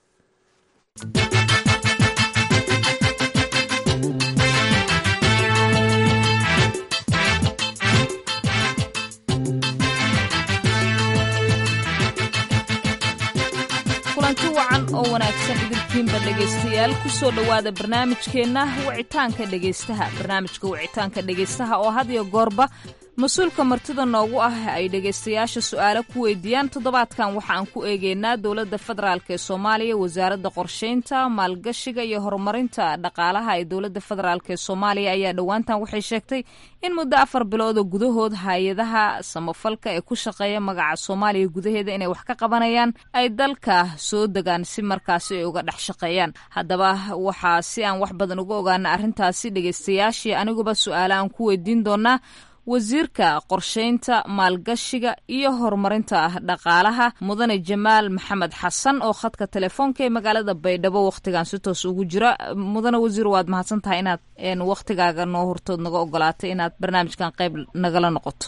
kulanti wacan oo wanaagsan idinkiinba dhegaystayaal kusoo dhowaada barnaamijkeenna wicitaanka dhegaystaha barnaamijka wicitaanka dhegaystaha oo had iyo goorba mas-uulka martida noogu ah ay dhegaystayaasha su-aalo ku weydiiyaan toddobaadkan waxa aan ku eegeynaa dowladda federaalk ee soomaaliya wasaaradda qorsheynta maalgashiga iyo horumarinta dhaqaalaha ee dowladda federaalk ee soomaaliya ayaa dhowaantan waxay sheegtay in muddo afar bilooda gudahood hay-adaha samafalka ee ku shaqeeya magaca soomaaliya gudaheeda inay wax ka qabanayaan ay dalka soo degaan si markaasi ay uga dhex shaqeeyaan haddaba waxaa si aan wax badan uga ogaana arrintaasi dhegaystayaashii aniguba su-aale aan ku weydiin doonaa wasiirka qorsheynta maalgashiga iyo horumarinta dhaqaalaha mudane jamaal maxamed xasan oo khadka telefoonka ee magaalada baydhabo wakhtigan si toos ugu jira mudane wasiir waad mahadsan tahay inaad wakhtigaaga noo hortood naga ogolaatay inaad barnaamijkan qayb nagala noqoto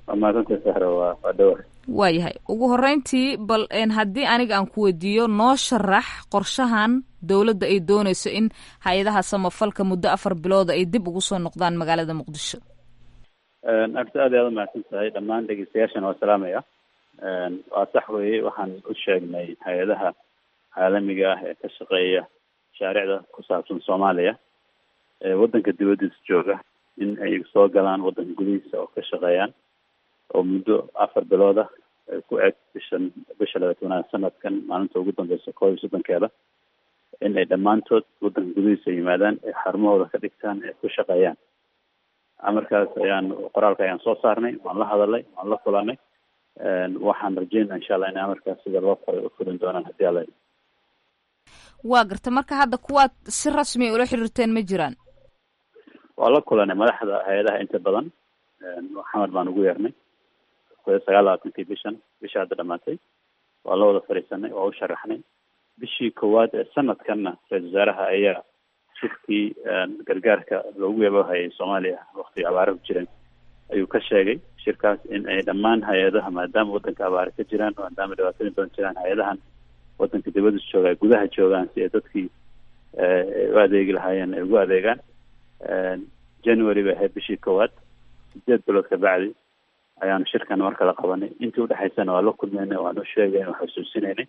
waayahay ugu horeyntii bal haddii aniga aan ku weydiiyo noo sharax qorshahan dowladda ay doonayso in hay-adaha samafalka muddo afar bilooda ay dib ugu soo noqdaan magaalada muqdisho arta aad aad umahadsan tahay dhammaan dhegeystayaashana waa salaamaya waa sax weeye waxaan u sheegnay hay-adaha caalamiga ah ee ka shaqeeya mashaariicda ku saabsan soomaaliya ee waddanka dibaddiisa jooga in ay soo galaan waddanka gudihiisa oo ka shaqeeyaan oo muddo afar bilood ah ku eg bishan bisha labaatanaad sanadkan maalinta ugu dambeysa koob iyo soddonkeeda in ay dhammaantood waddanka gudihiisa yimaadaan ee xarumahooda ka dhigtaan ee ku shaqeeyaan amarkaas ayaan qoraalka ayaan soo saarnay waan la hadalnay waan la kulanay waxaan rajeynaa insha allah in amarkaas sida loo qoray u fulin doonaan haddii alla waa garta marka hadda kuwaad si rasmi ula xiriirteen ma jiraan waa la kulanay madaxda hay-adaha inta badan xamar baan ugu yeernay sagaal labaatankii bishan bisha hadda dhamaatay waa la wada fadhiisanay waa u sharaxnay bishii koowaad ee sanadkanna ra-isul wasaaraha ayaa shirkii gargaarka loogu yabahayay soomaaliya waktiga abaara ku jireen ayuu ka sheegay shirkaas in ay dhammaan hay-adaha maadaama wadanka abaare ka jiraan maadaama dhibaatooyin badan jiraan hay-adahan wadanka dibadda jooga ay gudaha joogaan si ay dadkii u adeegi lahaayeen ay ugu adeegaan january bay ahayd bishii koowaad sideed bilood ka bacdi ayaanu shirkan mar kala qabanay intii udhexaysana waa la kulmeynay waanu sheegay waa xusuusinaynay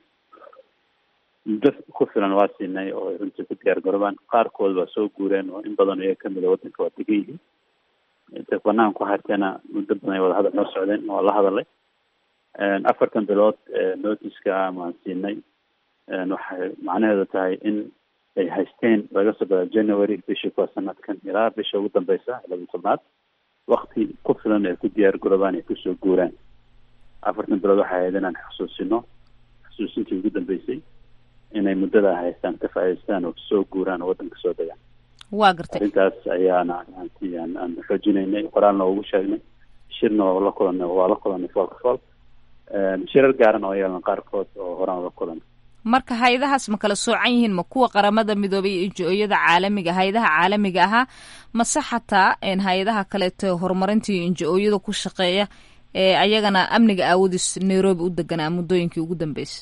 muddo ku filan waa siinay oo ay runtii ku diyaar garoobaan qaarkood waa soo guureen oo in badan iyaga kamid a wadanka waa degan yihiin intay banaan ku harteena muddo badan ay wada hadal noo socdeen waa la hadalay afartan bilood notiska maan siinay waxay macnaheedu tahay in ay haysteen laga soo bilaa january bishii kuwa sanadkan ilaa bisha ugu dambeysa laba tobnaad wakti ku filan ay ku diyaar garoobaan ay kusoo guuraan afartan bilood waxay ahayd inaan xusuusino xusuusintii ugu dambeysay inay muddada haystaan ka faa'idaystaan oo soo guuraan oo waddanka soo degaan waa gartay arrintaas ayaana anti aan aan xoojinaynay qoraalna ugu sheegnay shirna waa la kulanay waa la kulanay foolka fool shirar gaaran oo yeelan qaarkood oo horaan la kulanay marka hay-adahaas ma kala soocan yihiin ma kuwa qaramada midoobay iyo injo-yada caalamiga hay-adaha caalamiga ahaa mase xataa hay-adaha kaleeto horumarinta iyo injo-ooyada ku shaqeeya ee ayagana amniga aawadiis nairobi u deganaa muddooyinkii ugu dambeysay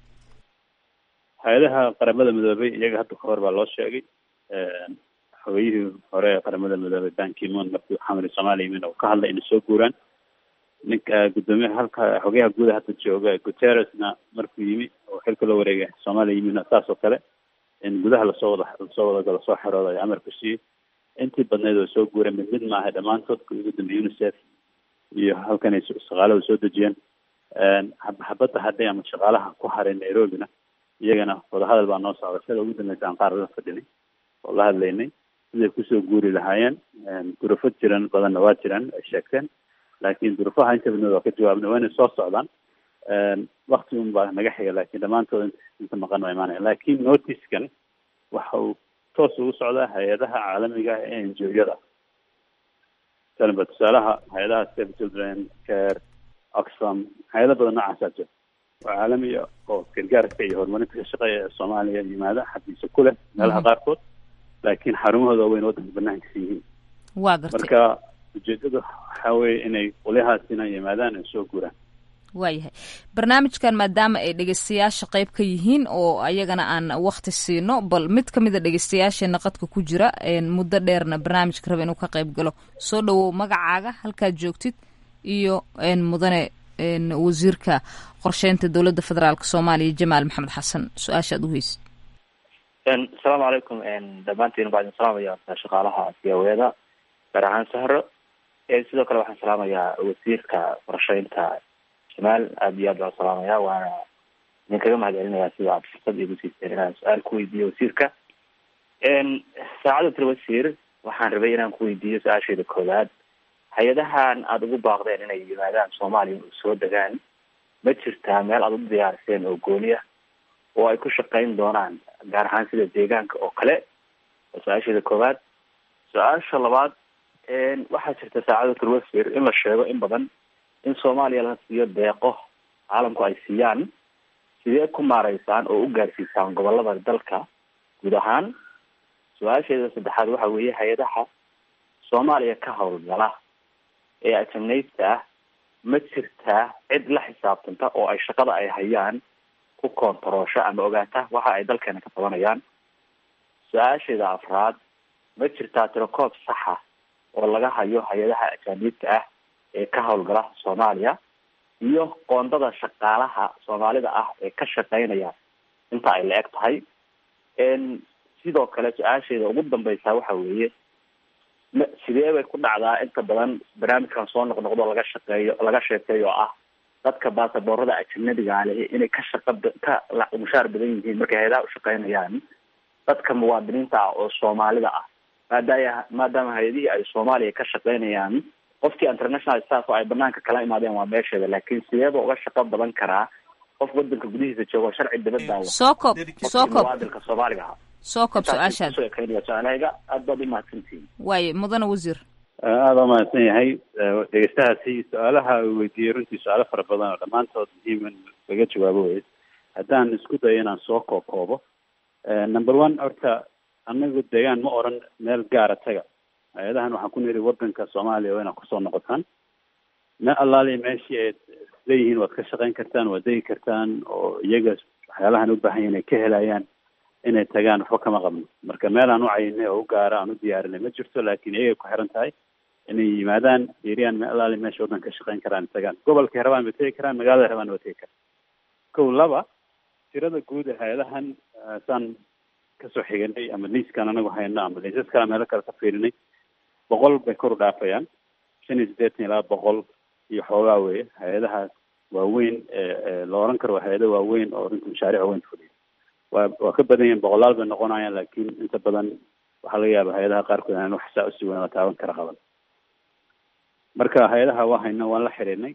hay-adaha qaramada midoobay iyaga hadda kahor baa loo sheegay xogeyihii hore ee qaramada midoobay bankimon markii xamri soomaaliya yimin oo ka hadlay inay soo guuraan ninka guddoomiyaha halka xogeyaha guuda hadda jooga guterresna markuu yimi oo xilka loo wareegay soomaaliya yimina saas oo kale in gudaha lasoo wada lasoo wada galo soo xerooda ay amar ku siiyey intii badneyd oo soo guureen mid mid maaha dhammaantood ka ugu dambeeyey unicef iyo halkan ay shaqaalada soo dejiyeen xabadda hadhay ama shaqaalaha ku haray nairobina iyagana wadahadal baa noo socda sida ugu dambeysa aan qaar la fadhinay oo la hadlaynay siday kusoo guuri lahaayeen durufo jiran badanna waa jiraan ay sheegteen laakiin durufaha inta badneed waa ka jawaabna waa inay soo socdaan wakti un baa naga xiga laakiin dhammaantood inta maqan waa imaanaya laakiin noticekan waxa uu toos ugu socdaa hay-adaha caalamiga ah ee enjoyada talanba tusaalaha hay-adaha save children care oxfam hay-ado badan noocaasaa jira oo caalamiya oo gargaarka iyo horumarinta ka shaqeeya ee soomaaliya yimaada xafiisa ku leh meelaha qaarkood laakiin xarumahooda waaweyn waddanka banaankiisa yihiin waa gartay marka ujeedada waxaa weeye inay qolyahaasina yimaadaan ay soo guuraan waayahay barnaamijkan maadaama ay dhegeystayaasha qayb ka yihiin oo ayagana aan wakti siino bal mid ka mida dhegeystayaasheena qadka ku jira muddo dheerna barnaamijka raba inuu ka qayb galo soo dhawow magacaaga halkaad joogtid iyo mudane wasiirka qorsheynta dowladda federaalk soomaaliya jamaal maxamed xasan su-aasha aad u heysid asalaamu calaykum dhammaantiin baa idin salaamaya shaqaalaha siyaweeda gaar ahaan sahro sidoo kale waxaan salaamayaa wasiirka qorsheynta jamaal aada iyo aad baan salaamaya waana idinkaga mahad celinaya sida aad fursad igu siiseen inaan su-aal ku weydiiyo wasiirka saacada tiri wasiir waxaan rabay inaan ku weydiiyo su-aasheeda koowaad hay-adahan aada ugu baaqdeen inay yimaadaan soomaaliya u soo degaan ma jirtaa meel aada u diyaariseen oo gooni ah oo ay ku shaqeyn doonaan gaar ahaan sida deegaanka oo kale waa su-aasheeda koowaad su-aasha labaad waxaa jirta saacada tiri wasiir in la sheego in badan in soomaaliya la siiyo deeqo caalamku ay siiyaan sidee ku maareysaan oo u gaarsiisaan gobolada dalka guud ahaan su-aasheeda saddexaad waxa weeye hay-adaha soomaaliya ka howlgala ee ajanaybta ah ma jirtaa cid la xisaabtanta oo ay shaqada ay hayaan ku koontaroosho ama ogaata waxa ay dalkeena ka qabanayaan su-aasheeda afraad ma jirtaa tirakoob saxa oo laga hayo hay-adaha ajaaniibta ah ee ka howlgala soomaaliya iyo qoondada shaqaalaha soomaalida ah ee ka shaqeynaya inta ay la eg tahay sidoo kale su-aasheeda ugu dambeysa waxa weeye ma sidee bay ku dhacdaa inta badan barnaamijkan soo noqnoqdo laga shaqeeyo laga sheekeeyo oo ah dadka baasaboorada ajanabiga leh inay ka shaqa ka mushaar badan yihiin markay hay-adaha ushaqeynayaan dadka muwaadiniinta ah oo soomaalida ah maadaaya maadaama hay-adihii ay soomaaliya ka shaqeynayaan qofkii international staff oo ay banaanka kala imaadeen waa meesheeda laakiin sideeba uga shaqo badan karaa qof wadanka gudihiisa joogo sharci dibadda soo koob soo koob muwaadinka soomaaliga ahaa soo koob su-aashaad soo ekeynaya su-aalahayga aad baad umahadsantihiin waaye mudane wasiir aada u mahadsan yahay dhegeystahaasi su-aalaha uu weydiiyey runtii su-aalo fara badan oo dhammaantood muhiim in laga jawaabo wey haddaan isku dayo inaan soo kookoobo number one horta anagu deegaan ma oran meel gaara taga hay-adahan waxaan ku niri wadanka soomaaliya waa inaad kusoo noqotaan me allaali meeshii aad leeyihiin waad ka shaqayn kartaan waad degi kartaan oo iyaga waxyaalahan u baahan yahin ay ka helayaan inay tagaan waxba kama qabno marka meel aan u cayinay oo u gaara aan u diyaarinay ma jirto laakiin iyagay ku xiran tahay inay yimaadaan fiiriyaan me allaali meesha waddan ka shaqayn karaan tagaan gobolkay rabaan ba tegi karaan magaalada rabaan ba tegi karaan kow laba tirada guud ee hay-adahan saan kasoo xiganay ama liiskan anagu hayno ama liisas kale meelo kale ka fiirinay boqol bay kor u dhaafayaan shan iyo siddeetan ilaa boqol iyo xoogaa weye hay-adahaas waaweyn la oran karo waa hay-ado waaweyn oo runtii mashaariic weyn fuliya waa waa ka badan yihin boqolaal bay noqonayaan laakiin inta badan waxaa laga yaaba hay-adaha qaarkood aan wax saa usi weyn oo taaban kara qaban marka hay-adaha waa hayno waan la xiriirnay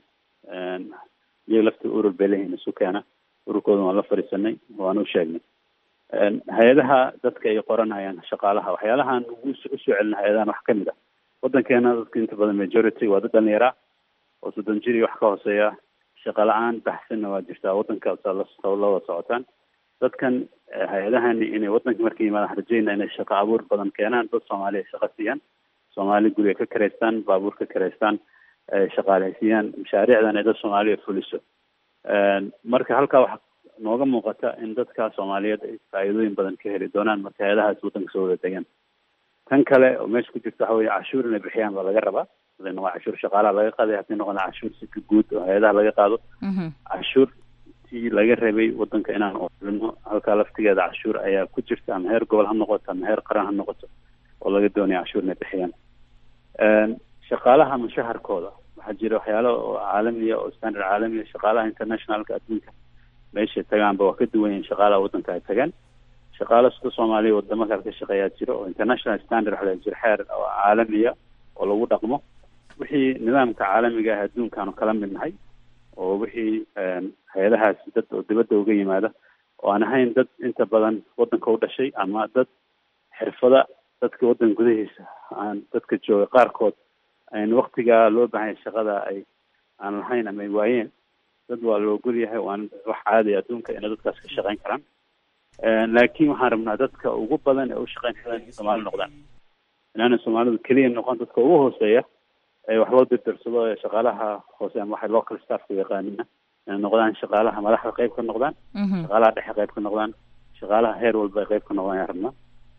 iyaga lafta urur bay leeyihin isu keena ururkooda waan la fadhiisanay waan u sheegnay hay-adaha dadka ay qoranayaan shaqaalaha waxyaalahaan ugu usoo celina hay-adahan wax kamid ah wadankeena dadka inta badan majority waa dad dhalinyara oo soddon jir iyo wax ka hooseeya shaqa la-aan baxsanna waa jirtaa wadanka la wada socotaan dadkan hay-adahani inay wadanka markay yimaadaan rajeyna inay shaqo abuur badan keenaan dad soomaaliya shaqa siiyaan soomaali guriga ka kareystaan baabuur ka kareystaan shaqaaleysiiyaan mashaariicdan ay dad soomaaliya fuliso marka halkaa waxa nooga muuqata in dadka soomaaliyeed ay faa'iidooyin badan ka heli doonaan marka hay-adahaas wadanka soo wada degaan tan kale oo meesha ku jirta waxa weye cashuur inay bixiyaan baa laga rabaa hadayna waa cashuur shaqaalaha laga qaaday haddii noqona cashuur sika guud oo hay-adaha laga qaado cashuurtii laga rabay wadanka inaan oolino halkaa laftigeeda cashuur ayaa ku jirta ama heer gobol ha noqoto ama heer qaran ha noqoto oo laga doonaya cashuur inay bixiyaan shaqaalaha mushaharkooda waxaa jira waxyaalo oo caalamiya oo standard caalamiya shaqaalaha internationalka adduunka meeshay tagaanba waa ka duwan yihin shaqaalaha wadanka ay tagaan shaqaala sida soomaaliya wadamo kale ka shaqeeyaa jira oo international standard waxa la jira xeer oo caalamiya oo lagu dhaqmo wixii nidaamka caalamiga ah adduunkaanu kala mid nahay oo wixii hay-adahaasi dad oo dibadda uga yimaada oo aan ahayn dad inta badan wadanka u dhashay ama dad xirfada dadka waddanka gudahiisa aan dadka jooga qaarkood ayn waktigaa loo baahanya shaqada ay aan lahayn ama ay waayeen dad waa la ogol yahay waan wax caadiya adduunka inay dadkaas ka shaqeyn karaan laakiin waxaan rabnaa dadka ugu badan ee u shaqeyn karaan in soomaali noqdaan inaana soomaalidu keliya noqon dadka ugu hooseeya ee wax loo dirdirsado ee shaqaalaha hoose ama waxay local staffka yaqaanina inay noqdaan shaqaalaha madaxda qayb ka noqdaan shaqaalaha dhexe qayb ka noqdaan shaqaalaha heer walba ay qayb ka noqdaan ayaan rabnaa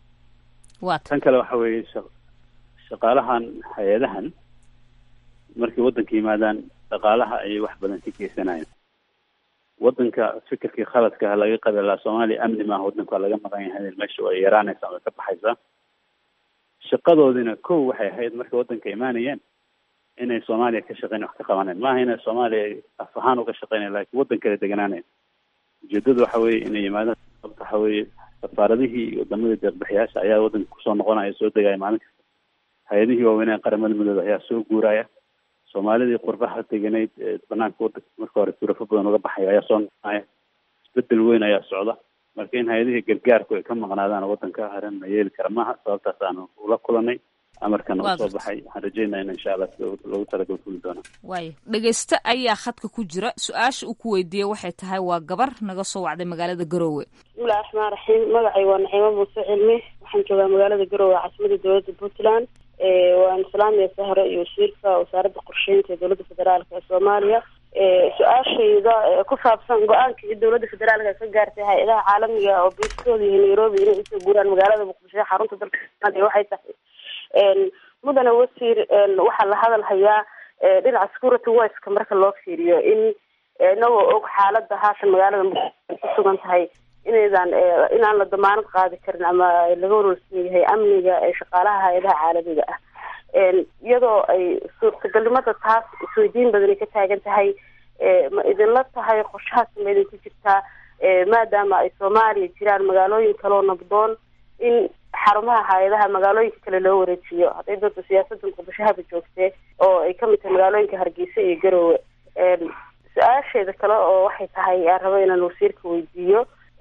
tan kale waxa weeye shaqaalahan hay-adahan markay waddanka yimaadaan dhaqaalaha ayay wax badan ka geysanayaan waddanka fikirkii khaladka laga qabi lahaa soomaaliya amni maaha waddanka waa laga maqan yahay meesha way yaraanaysa way ka baxaysaa shaqadoodina kow waxay ahayd markay waddanka imaanayeen inay soomaaliya ka shaqeyn wax ka qabaneen maaha inay soomaaliya af ahaan uga shaqeynayan lakin waddan kale deganaanayan ujeedada waxa weeye inay yimaadaan sababta waxa weeye safaaradihii iyo wadamadii deeqbixiyaasha ayaa waddanka kusoo noqonaya soo degaya maalin kasta hay-adihii waaweynaa qaramada midooda ayaa soo guuraya soomaalidii qurbaha deganayd ee banaanka wadanka marka hore turafo badan uga baxaya ayaa soo noqonaya isbedel weyn ayaa socda marka in hay-adihii gargaarku ay ka maqnaadaan waddanka arrin la yeeli kara maaha sababtaas aanu ula kulanay amarkana uu soo baxay waxaan rajeynaya in insha allah sida loogu talagal fuli doonaa waayo dhegeyste ayaa khadka ku jira su-aasha uu ku weydiiyey waxay tahay waa gabar naga soo wacday magaalada garoowe bismillahi raxmaan raxiim magacay waa naciimo muuse cilmi waxaan joogaa magaalada garoowe caasimada dowladda puntland waan salaamaya sahre iyo wasiirka wasaaradda qorsheynta ee dowladda federaalka ee soomaaliya su-aashayda ku saabsan go-aankii dowladda federaalka ay ka gaartay hay-adaha caalamiga oo biiskooda iyo nairobi inay usoo guuraan magaalada muqdisho ee xarunta dalka soomaaliya waxay tahay mudane wasiir waxaa la hadal hayaa dhinaca security wiceka marka loo fiiriyo in inagoo og xaalada haatan magaalada muqdisho ku sugan tahay inaydan inaan la damaanad qaadi karin ama laga warwarsan yahay amniga ee shaqaalaha hay-adaha caalamiga ah iyadoo ay suurtagalnimada taas isweydiin badan ay ka taagan tahay ma idinla tahay qorshahaas ma idinku jirtaa maadaama ay soomaaliya jiraan magaalooyin kaloo nabdoon in xarumaha hay-adaha magaalooyinka kale loo wareejiyo hadday doonto siyaasadda muqdisho haba joogtee oo ay kamid tahay magaalooyinka hargeysa iyo garowe su-aasheeda kale oo waxay tahay aan rabo inaan wasiirka weydiiyo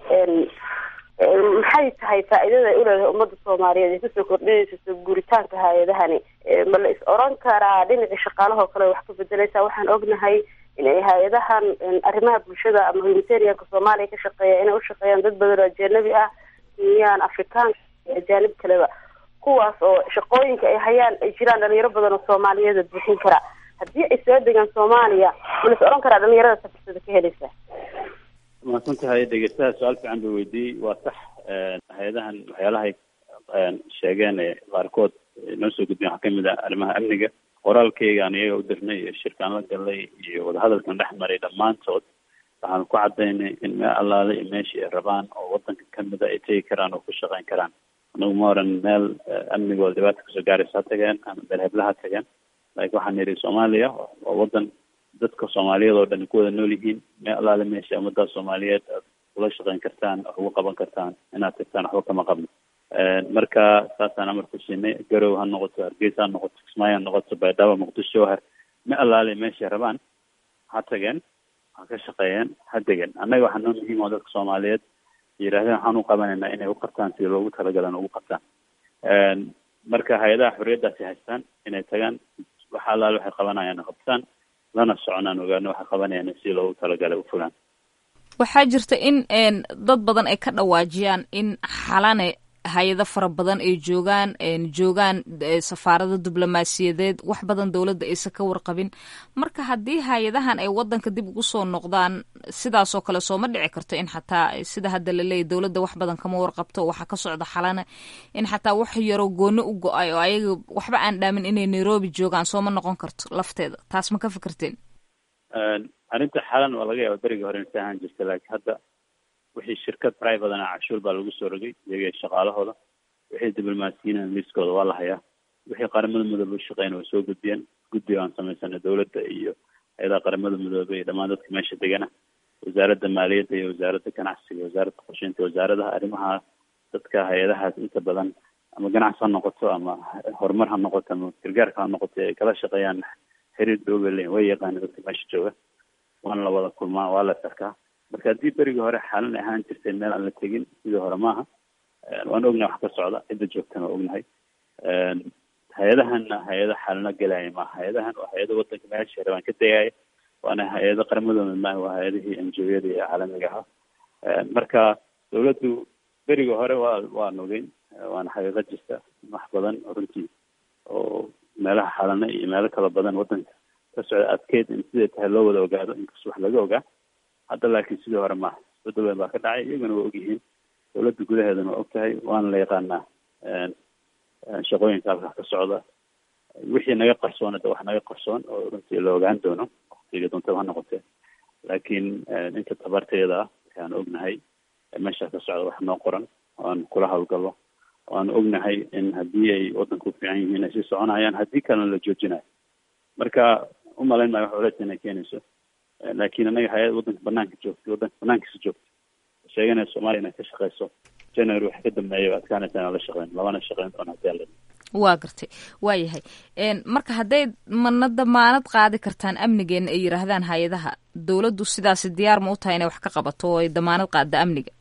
maxay tahay faa-iidada ay uleedahay ummadda soomaaliyeed ay kusoo kordhinayso guuritaanka hay-adahani ma la is oran karaa dhinacii shaqaalahoo kale wax ka bedeleysaa waxaan ognahay in ay hay-adahan arrimaha bulshada ama humanitarianka soomaaliya ka shaqeeya inay ushaqeeyaan dad badan oo ajanabi ah kenyaan afrikaanka iyo ajaanib kaleba kuwaas oo shaqooyinka ay hayaan ay jiraan dhalinyaro badan oo soomaaliyeed buuxin kara haddii ay soo degaan soomaaliya ma la is oran karaa dhalinyarada safirsada ka helaysa mahadsan tahay dhegeystaha su-aal fiican buu weydiiyey waa sax hay-adahan waxyaalahay sheegeen ee qaarkood noo soo gudbiyen waxaa kamid ah arrimaha amniga qoraalkeygaan iyaga u dirnay iyo shirkaan la galay iyo wadahadalkan dhex maray dhammaantood waxaan ku cadaynay in meel allaale iyo meeshii ay rabaan oo wadanka kamida ay tegi karaan oo ku shaqeyn karaan anagu ma oran meel amnigooda dhibaata kasoo gaaraysa ha tageen ama meel hebla ha tageen laakiin waxaan yidhi soomaaliya waa wadan dadka soomaaliyeed oo dhan ku wada nool yihiin meel allaale meesha ummadda soomaaliyeed aad ula shaqeyn kartaan wax ugu qaban kartaan inaad tagtaan waxba kama qabno marka saasaan amar ku siinay garow ha noqoto hargeysa ha noqoto kismaayo ha noqoto baydhabo muqdisho ha meel allaale meeshay rabaan ha tageen ha ka shaqeeyeen ha degeen annaga waxaa noo muhiim oo dadka soomaaliyeed yidhahdeen waxaan u qabanaynaa inay u qabtaan sidii loogu talagalan ugu qabtaan marka hay-adaha xorriyaddaasi haystaan inay tagaan wax allaale waxay qabanayaan qabtaan lana soconaan ogaano waxay qabanayaan sidii loogu talagalay u fulaan waxaa jirta in dad badan ay ka dhawaajiyaan in xalane hay-ado fara badan ay joogaan joogaan safaarado diblomaasiyadeed wax badan dowladda aysan ka warqabin marka haddii hay-adahan ay wadanka dib ugu soo noqdaan sidaasoo kale sooma dhici karto in xataa sida hadda laleeyahy dowladda wax badan kama warqabto waxaa ka socda xalane in xataa wax yaroo gooni u go-ay oo ayaga waxba aan dhaamin inay nairobi joogaan sooma noqon karto lafteeda taas ma ka fikirteen arrinta xalan waa laga yaaba berigii hore insa ahaan jirta laakiin hadda wixii shirkad privatana cashuur baa lagu soo rogay iyaga shaqaalahooda wixii diblomaasiyiin liiskooda waa la hayaa wixii qaramada midoobe ushaqeyn way soo gudbiyeen guddiga aan samaysanay dowladda iyo hay-adaha qaramada midoobe iyo dhammaan dadka meesha degana wasaaradda maaliyadda iyo wasaaradda ganacsiga wasaaradda qorsheynta wasaaradaha arrimaha dadka hay-adahaas inta badan ama ganacsi ha noqoto ama horumar ha noqoto ama gargaarka ha noqoto ay kala shaqeeyaan xiriir dhoobe leyin way yaqaana dadka meesha jooga waana la wada kulmaa waa la sarkaa marka haddii berigii hore xaalan ahaan jirtay meel aan la tegin sidii hore maaha waan ognahay wax ka socda cidda joogtana waa ognahay hay-adahana hay-ado xaalana gelaya maaha hay-adahan waa hay-ado wadanka meesha rabaan ka degaya waana hay-ado qaramadooda maaha waa hay-adihii enjoyada iyo caalamiga ahaa marka dawladdu berigii hore waa waan ogeyn waana xaqiiqo jirta wax badan runtii oo meelaha xaalana iyo meelo kala badan wadanka ka socda adkeyd in siday tahay loo wada ogaado inkastoo wax laga ogaa hadda laakiin sidii hore maaha isbedel weyn baa ka dhacay iyaguna waa ogyihiin dawladda gudaheedana waa og tahay waana la yaqaanaa shaqooyinka halkaa ka socda wixii naga qarsoon hadda wax naga qarsoon oo runtii la ogaan doono waqtiga doontaba ha noqotee laakiin inta tabarteeda ah waxaan ognahay meesha ka socda wax noo qoran oan kula hawlgalo waan ognahay in haddii ay wadanka u fiican yihiin ay sii soconayaan haddii kalena la joojinayo marka umalayn maayo wax culeys inay keenayso laakiin anaga hay-ad wadanka banaanka joogtay wadanka banaankiisa joogtay sheeganaya soomaaliya inay ka shaqeyso january wax ka dambeeya adkaanaysa inaan la shaqeyn labana shaqeyn doona hadii alla waa gartay waa yahay marka hadday mana damaanad qaadi kartaan amnigeena ay yidhaahdaan hay-adaha dowladdu sidaasi diyaar ma u tahay inay wax ka qabato oo ay damaanad qaadda amniga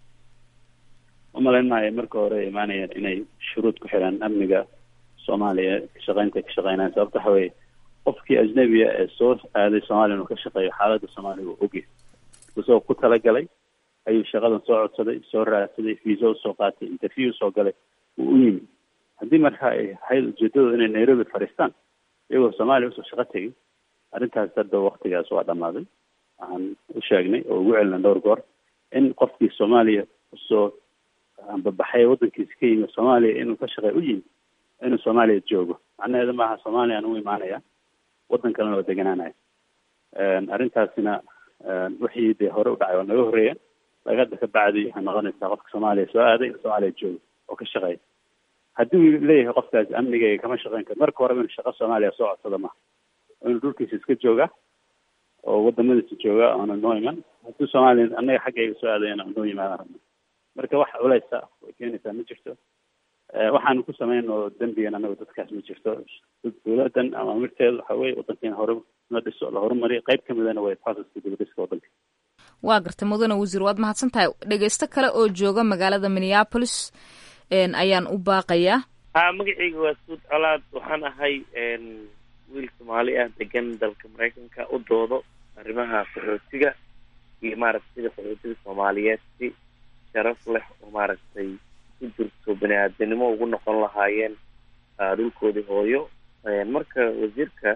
umalayn maayo marka hore ay imaanayeen inay shuruud ku xiraan amniga soomaaliya kashaqeynta ka shaqeynayaan sababta waxa weye qofkii ajnabiga ee soo aaday soomaaliya inuu ka shaqeeyo xaaladda soomaaliya uu ogyahay isagoo ku talagalay ayuu shaqadan soo codsaday soo raadsaday fiisa usoo qaatay interview usoo galay wuu u yimi haddii marka ay ahayd ujeedadooda inay nairobi fadhiistaan iyagoo soomaaliya usoo shaqo tegay arrintaas hadda waktigaas waa dhamaaday waxaan u sheegnay oo ugu celina dhowr goor in qofkii soomaaliya usoo ambabaxay waddankiisa ka yimi soomaaliya inuu ka shaqeey u yimi inuu soomaaliya joogo macnaheedu maaha soomaaliya aan u imaanaya waddan kalena waa deganaanaya arrintaasina wixii dee hore u dhacay waa naga horreeyeen laga hadda ka bacdi waxay noqonaysaa qofka soomaaliya soo aaday in soomaaliya joogo oo ka shaqeeya haddii uu leeyahay qofkaasi amnigayga kama shaqeyn karo marka horeba inuu shaqo soomaaliya soo codsada maha inuu dhulkiisa iska jooga oo wadamadiisa jooga oona noo iman haddii soomaaliya annaga xaggayga soo aadayana noo yimaadaan rabna marka wax culeysa way keenaysaa ma jirto waxaanu ku sameyn oo dembigan anagu dadkaas ma jirto dowladan ama amirteedu waxa weye wadanka in hore la dhiso la horumariyo qayb ka midana way processka dibadhiska wadanka waa gartay mudane wasiir waad mahadsan tahay dhegeysto kale oo jooga magaalada minneapolis ayaan u baaqayaa ha magacayga waa suud colaad waxaan ahay wiil soomaali ah degan dalka maraykanka u doodo arrimaha qaxootiga iyo maaragtay sida qaxootiga soomaaliyeed si sharaf leh oo maaragtay ku jirto bani aadanimo ugu noqon lahaayeen dhulkoodii hooyo marka wasiirka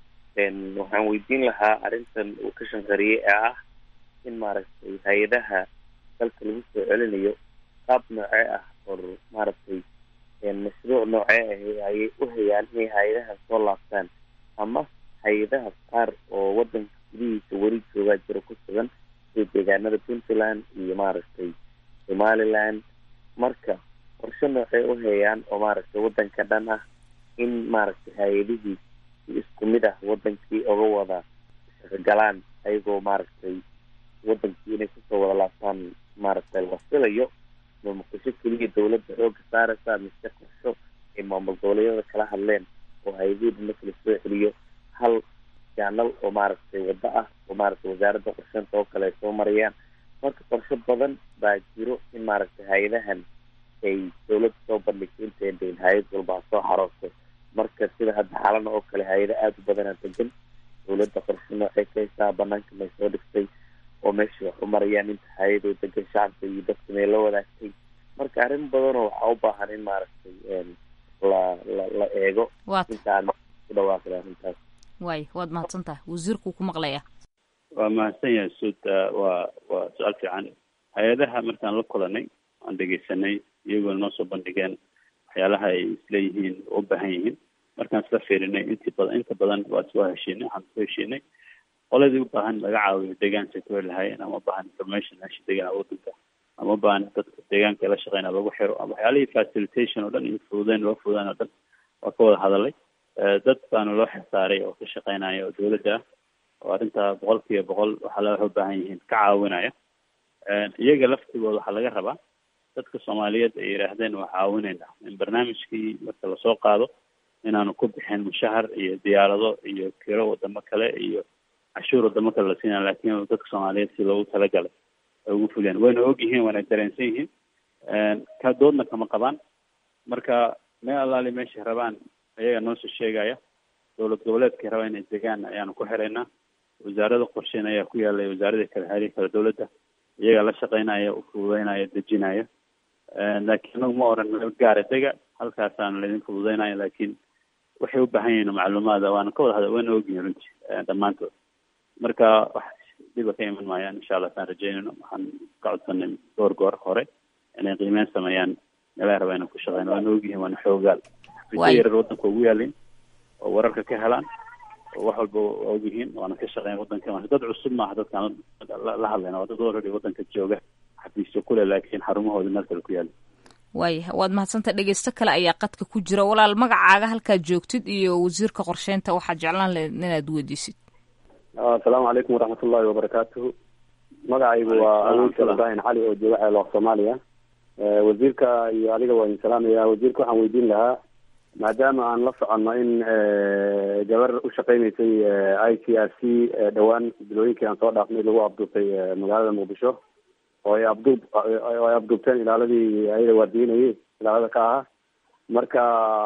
waxaan weydiin lahaa arrintan uu ka shanqariyey ee ah in maaragtay hay-adaha dalka lagu soo celinayo qaab noocee ah or maaragtay mashruuc noocee ah ayay u hayaan inay hay-adaha soo laabtaan ama hay-adaha qaar oo wadanka gudihiisa weli joogaa jiro ku sugan sida deegaanada puntland iyo maaragtay somaliland marka qorshe noocee u hayaan oo maaragtay wadanka dhan ah in maaragtay hay-adihii si isku mid ah wadankii oga wada shaqogalaan ayagoo maaragtay wadankii inay kusoo wada laabtaan maaragtay la filayo ma muqdisho keliya dawladda xooga saaraysa mise qorsho ay maamul goboleedyada kala hadleen oo hay-adihii marka la soo celiyo hal jaanal oo maaragtay waddo ah oo maaragtay wasaaradda qorsheynta oo kale ay soo marayaan marka qorshe badan baa jiro in maaragtay hay-adahan ay dawladda soo bandhigto intayn dayn hay-ad walba ha soo xaroosto marka sida hadda xalana oo kale hay-ada aada u badanaa degan dawladda qorshe noocay ka haysaa banaanka may soo dhigtay oo meesha wax u marayaan inta hay-adoo degan shacabka iyo dadka may la wadaagtay marka arrin badanoo waxaa u baahan in maaragtay la la la eego intaan ku dhawaaqda arrintaas waay waad mahadsan tahay wasiirkuu ku maqlaya waa mahadsan yahay suud waa waa su-aal fiican hay-adaha markaan la kulanay aan dhegeysanay iyagoo noo soo bandhigeen waxyaalaha ay isleeyihiin u baahan yihiin markaan isla fiirinay intii badan inta badan waa soo heshiinay waxaan soo heshiinay qoladii u baahan laga caawiyo deegaanka ay ku heli lahaayeen ama ubaahan information meesha degan wadanka ama ubaahan dadka deegaanka la shaqeyna lagu xiro ama waxyaalihii facilitation oo dhan iyo fududeyn loo fududeyn oo dhan waa ka wada hadalay dad baana loo xilsaaray oo ka shaqeynaya oo dawladda ah oo arrinta boqol kiiba boqol waxaa la waxay u baahan yihiin ka caawinaya iyaga laftigooda waxaa laga rabaa dadka soomaaliyeed ay yidhaahdeen waa caawinayna in barnaamijkii marka lasoo qaado inaanu ku bixin mushahar iyo diyaarado iyo kiro wadamo kale iyo cashuur wadamo kale la siinaya laakiin dadka soomaaliyeed si loogu talagalay ay ugu fuliyaan wayna og yihiin waana dareensan yihiin ka doodna kama qabaan marka meel allaali meeshay rabaan ayaga noosoo sheegaya dowlad goboleedkay rabaa inay degaan ayaanu ku xiraynaa wasaarada qorsheyn ayaa ku yaalay wasaaradii kale xeerihii kale dowladda iyagaa la shaqeynaya u fududeynaya dejinaya laakiin anagu ma oran meel gaara dega halkaasaana laydin fududeynaya laakiin waxay u baahan yihiin macluumaada waana ka wada hada wayna ogyihin runtii dhammaantood marka wax dhiba ka iman maayaan insha allah saan rajeynayno waxaan ka codsanay goor goor hore inay qiimeyn sameeyaan meelaha raba inay ku shaqeyn waana ogyihiin waana xoogaal xafiisyo yarar wadanka ugu yaalin oo wararka ka helaan oo wax walba waa ogyihiin waana ka shaqeyn wadanka marka dad cusub maaha dadkaan la hadlayna waa dad already wadanka jooga xafiisyo kule laakiin xarumahooda meel kale ku yaala waaya waad mahadsanta dhegeysto kale ayaa qadka ku jira walaal magacaaga halkaad joogtid iyo wasiirka qorsheynta waxaad jeclaan lahayd inaad weydiisid asalaamu calaykum waraxmat ullahi wabarakaatuhu magacaygu waa awoodka ibrahim cali oo jooga ceelooq soomaaliya wasiirka iyo adiga waa idin salaamaya wasiirka waxaan weydiin lahaa maadaama aan la soconno in gabar u shaqeyneysay i c r c dhowaan bilooyinkii aan soo dhaafnay lagu abduubtay magaalada muqdisho oo ay abduub oo ay abduubteen ilaaladii ayada waardiinayay ilaalada ka ahaa marka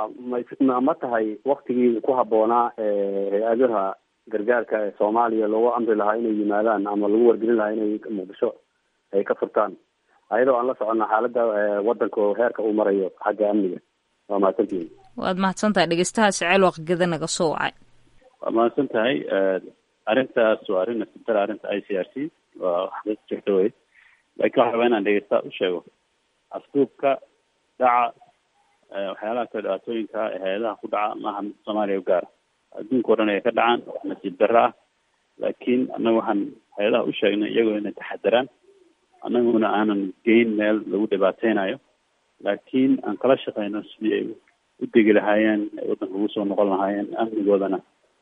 ma ma tahay waktigii ku habboonaa hay-adaha gargaarka ee soomaaliya loogu amri lahaa inay yimaadaan ama lagu wargelin lahaa inay muqdisho ay ka furtaan ayadoo aan la soconno xaaladda wadanka oo heerka uu marayo xagga amniga waa mahadsantihin waad mahadsan tahay dhegeystahaasi ceelwaq geda naga soo wacay waa mahadsan tahay arrintaas waa arrin nasibtara arrinta i c r c waa wax dad jirta wey laakiin waxaa rabaa inaan dhegeysta u sheego afduubka dhaca waxyaalaha kale dhibaatooyinka ee hay-adaha ku dhaca maaha mid soomaaliya u gaara adduunka o dhan ay ka dhacaan wax nasiib darro ah laakiin annaga waxaan hay-adaha u sheegnay iyagoo inay taxadaraan annaguna aanan geyn meel lagu dhibaateynayo laakiin aan kala shaqeyno sidii ay u degi lahaayeen ay waddanka ugu soo noqon lahaayeen amnigoodana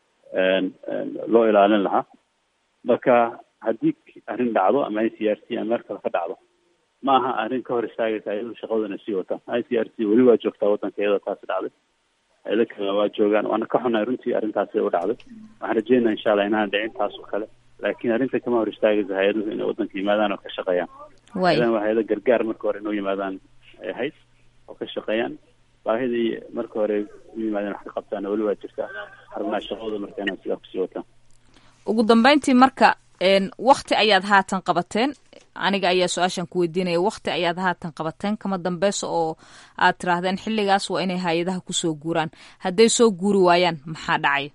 loo ilaalin lahaa marka haddii arrin dhacdo ama i c r c ama meel kale ka dhacdo ma aha arrin ka hor istaagaysa hay-aduhu shaqadooda sii wataan i c r c weli waa joogtaa waddanka iyadoo taasi dhacday hay-ado kale waa joogaan waana ka xunahay runtii arrintaasi u dhacday waxaan rajeynaa insha allah inaan dhicin taas oo kale laakiin arrinta kama hor istaagaysa hay-aduhu inay waddanka yimaadaan oo ka shaqeeyaan hay-adahan waa hay-ado gargaar marka hore inoo yimaadaan ay ahayd oo ka shaqeeyaan baahidii marka hore u yimaadeen wax ka qabtaan weli waa jirtaa xarumaha shaqadooda marka inaan sidaa kusii wataan ugu dambeyntii marka wakti ayaad haatan qabateen aniga ayaa su-aashan ku weydiinaya wakti ayaad haatan qabateen kama dambeysa oo aad tiraahdeen xilligaas waa inay hay-adaha kusoo guuraan hadday soo guuri waayaan maxaa dhacaya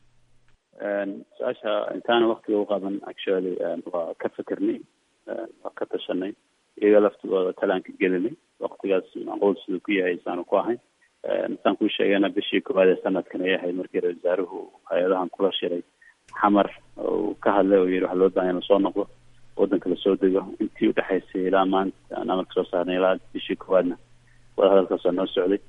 su-aasha intaana waktiga u qaban actually waa ka fikirnay waa ka tashanay iyaga laftigooda talaan ka gelinay waktigaas macquul siduu ku yahay isaanu ku ahayn saan kuu sheegayna bishii koowaad ee sanadkan ay ahayd markii ra wasaaruhu hay-adahan kula shiray xamar uu ka hadlay oo yihi waxa loo bahan in lasoo noqdo waddanka lasoo dego intii udhexaysay ilaa maanta aan amarka soo saarnay ilaa bishii koowaadna wada hadalkaasoo noo socday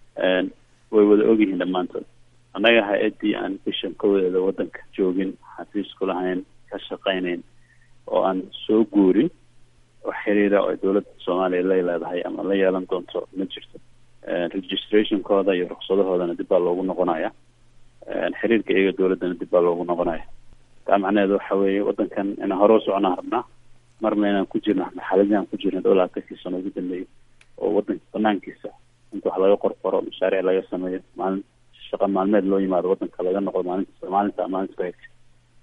way wada ogyihiin dhammaantood annaga hay-addii aan bishan kowadeeda waddanka joogin xafiisku lahayn ka shaqaynayn oo aan soo guurin wax xiriira oo dowladda soomaaliya lay leedahay ama la yeelan doonto ma jirto registrationkooda iyo ruksadahoodana dib baa loogu noqonaya xiriirka iyaga dowladdana dib baa loogu noqonaya taa macnaheedu waxa weeye waddankan inaan hore u soconaan rabnaa marna inaan ku jirno xaaladii aan ku jirno dhowr labatankii sano ugu dambeeyay oo waddanka banaankiisa inta wax laga qorqoro mashaariic laga sameeyo maalin shaqa maalmeed loo yimaado waddanka laga noqdo maalinta maalinta maalinta ku xigta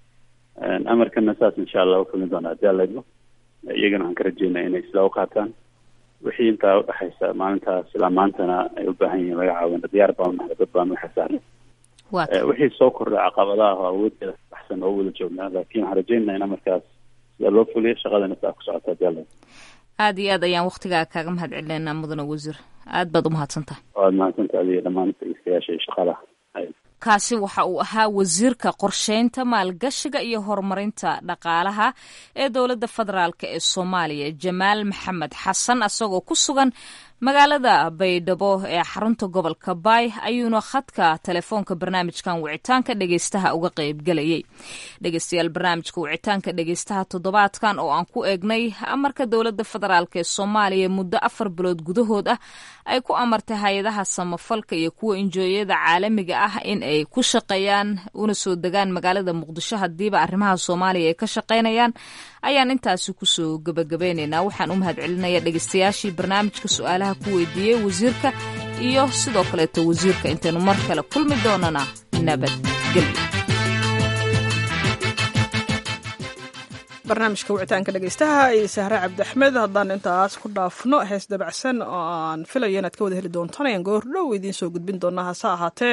amarkana saas insha allah ufulin doona haddii alla idmo iyagana waxaan ka rajeynaa inay sidaa u qaataan wixii intaa udhexaysa maalintaas ilaa maantana ay u baahan yihiin laga caawina diyaar baan nahay dad baan waxa saaran wixii soo kordhay caqabadaha oo awoodeeda baxsan oo wada joognaa laakiin waxaan rajeynaa in amarkaas sida loo fuliyo shaqadana sidaa ku socota haddii alla aad iyo aad ayaan waktigaa kaaga mahad celinayna mudane wasiir aad baad umahadsan tahay waad mahadsantaha adiga dhammaan dhegeystayaasha iyo shaqaalaha kaasi waxa uu ahaa wasiirka qorsheynta maalgashiga iyo horumarinta dhaqaalaha ee dowladda federaalk ee soomaaliya jamaal maxamed xasan isagoo ku sugan magaalada baydhabo ee xarunta gobolka baay ayuuna khadka telefoonka barnaamijkan wicitaanka dhegeystaha uga qeybgelayay dhegeystayaal barnaamijka wicitaanka dhegeystaha toddobaadkan oo aan ku eegnay amarka dowladda federaalk ee soomaaliya muddo afar bilood gudahood ah ay ku amartay hay-adaha samafalka iyo kuwa injooyada caalamiga ah in ay ku shaqeeyaan una soo degaan magaalada muqdisho hadiiba arrimaha soomaaliya ay ka shaqeynayaan ayaan intaasi kusoo gebagabeynaynaa waxaan u mahad celinaya dhegeystayaashii barnaamijka su-aalaha ku weydiiyey wasiirka iyo sidoo kaleeto wasiirka intaynu mar kale kulmi doonana nabadgelyo barnaamijka wicitaanka dhegeystaha iyo sahre cabdiaxmed haddaan intaas ku dhaafno hees dabacsan oo aan filayo inaad ka wada heli doontaan ayaan goordhow idiin soo gudbin doonaa hase ahaatee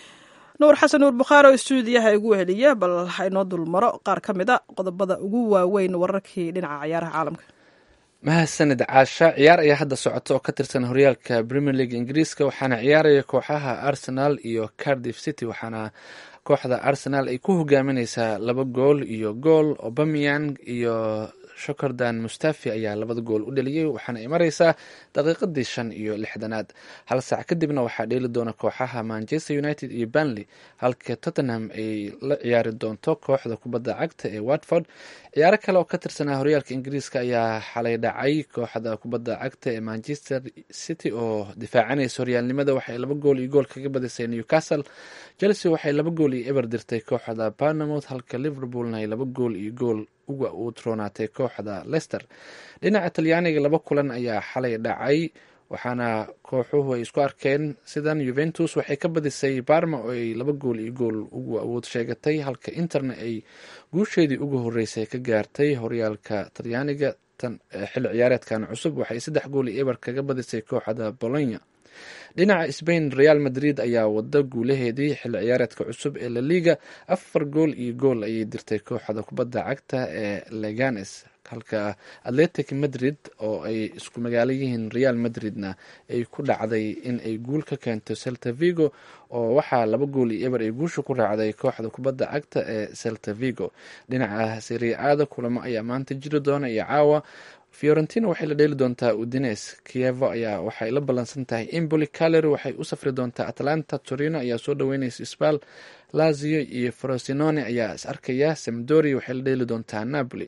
nuur xasan nuur bukhaari oo stuudiyaha igu heliya bal haynoo dulmaro qaar ka mid a qodobada ugu waaweyn wararkii dhinaca ciyaaraha caalamka mahadsanid caasha ciyaar ayaa hadda socota oo ka tirsan horyaalka premier league ingiriiska waxaana ciyaaraya kooxaha arsenal iyo cardiff city waxaana kooxda arsenal ay ku hogaamineysaa laba gool iyo gool obamian iyo shokordan mustafi ayaa labada gool u dhaliyey waxaana ay mareysaa daqiiqadii shan iyo lixdanaad hal saac kadibna waxaa dheeli doona kooxaha manchester united iyo banley halka tottenham ay la ciyaari doonto kooxda kubadda cagta ee watford ciyaaro kale oo ka tirsanaa horyaalka ingiriiska ayaa xalay dhacay kooxda kubadda cagta ee manchester city oo difaacanaysa horyaalnimada waxay laba gool iyo gool kaga badisay newcastle chelsea waxay laba gool iyo eber dirtay kooxda barnamouth halka liverpoolna ay laba gool iyo gool uga u troonaatay kooxda lester dhinaca talyaaniga laba kulan ayaa xalay dhacay waxaana kooxuhu ay isku arkeen sidan yuventus waxay ka badisay barma oo ay laba gool iyo gool ugu awood sheegatay halka interna ay guusheedii ugu horeysay ka gaartay horyaalka talyaaniga xilli ciyaareedkan cusub waxay saddex gool iyo eber kaga badisay kooxda bolonya dhinaca sbain real madrid ayaa wada guulaheedii xilli ciyaareedka cusub ee laliga afar gool iyo gool ayay dirtay kooxda kubadda cagta ee leganes halka atletic madrid oo ay isku magaalo yihiin real madridna ay ku dhacday in ay guul ka keento celta vigo oo waxaa laba gool iyo eber ay guusha ku raacday kooxda kubadda cagta ee celta vigo dhinaca siriaada kulamo ayaa maanta jiri doona iyo caawa fiorentina waxay la dheeli doontaa udines kievo ayaa waxay la ballansan tahay emboli caleri waxay u safri doontaa atlanta torino ayaa soo dhaweyneysa sbal lazio iyo frosinone ayaa is arkaya samdori waxay la dheeli doontaa napoli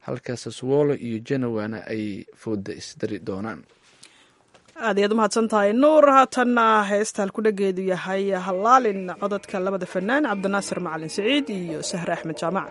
halka saswolo iyo genowana ay fooda isdari doonaan aad ayaad umahadsan tahay nuur haatanna heesta halkudhageedu yahay hallaalin cododka labada fanaan cabdinaasir macalin siciid iyo sahre axmed jaamac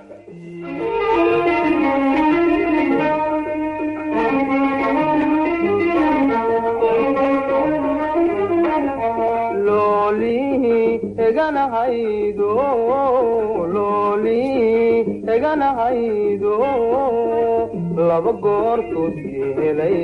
eganahaydo looli eganahaydo laba goortood yeelay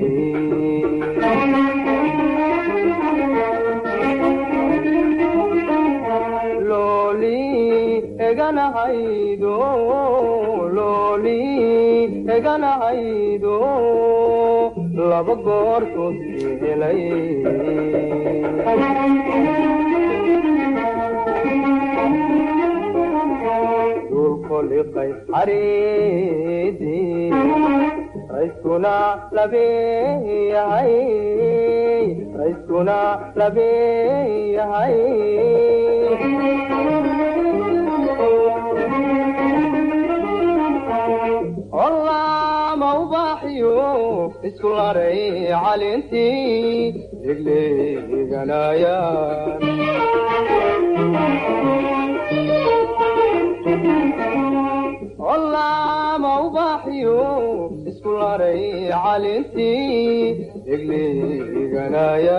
looli eganahaydo looli eganahaydo laba goortood yeelay dulkoliqay xariidii rayskuna labeeyahay rayskuna labeeyahay olaama ubaaxiyo isku laray calintii degleeganaya olaama ubaaxiyo isku laray calintii degleeganaya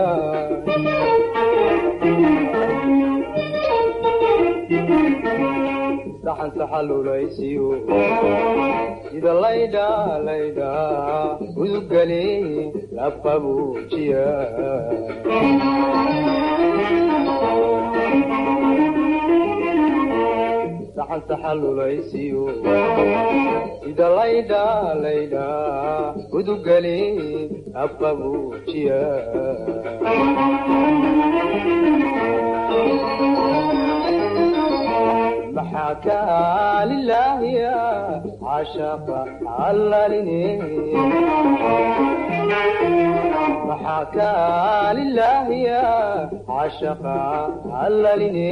saxan saxalulaysiyo sida laydha laydha udugale lafabuujiya saxan saxalulaysiyo sida laydha laydha udugale lafabuujiya maxaa kaa lilaahiya cashaqa allaline maxaa kaa lilaahiya cashaqa allaline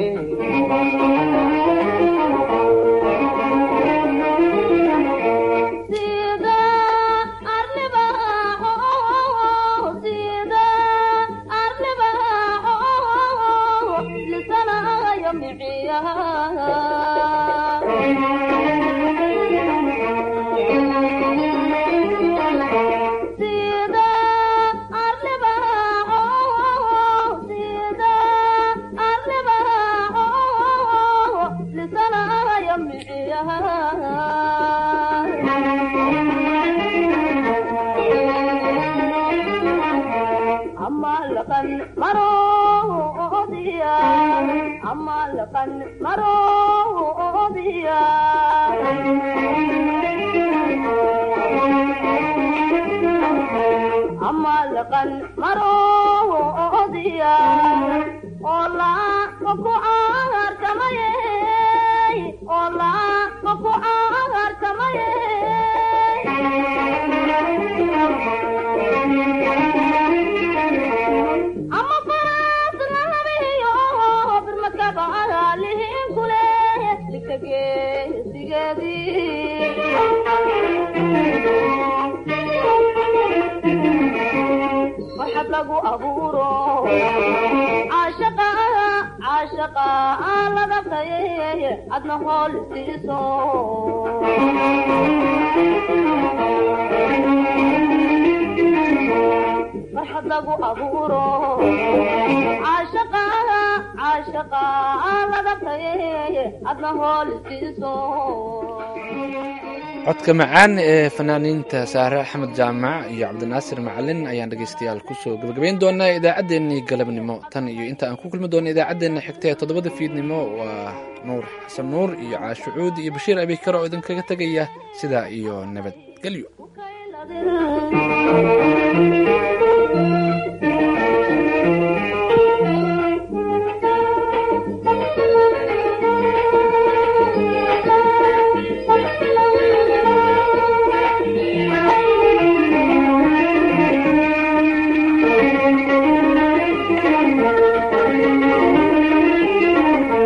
codka macaan ee fanaaniinta saare axmed jaamac iyo cabdinaasir macalin ayaan dhegeystayaal kusoo gabagabayn doonaa idaacaddeenii galabnimo tan iyo inta aan ku kulmi doono idaacaddeenna xigta ee toddobada fiidnimo waa nuur xasan nuur iyo caashucuud iyo bashiir abikar oo idinkaga tegaya sidaa iyo nabadgelyo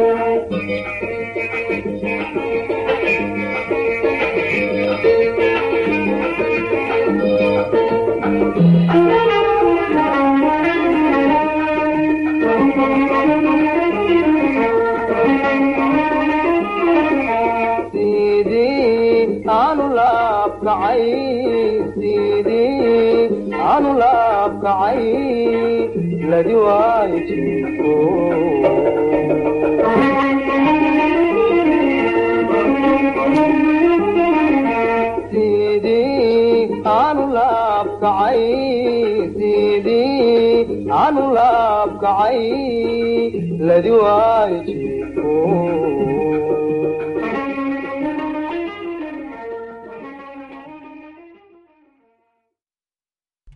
Thank you. sidii aanu laabkacay sidii aanu laabkacay ladi waayo jiifo sidii aanu laabkacay sidii aanu laabkacay ladi waayo jiifo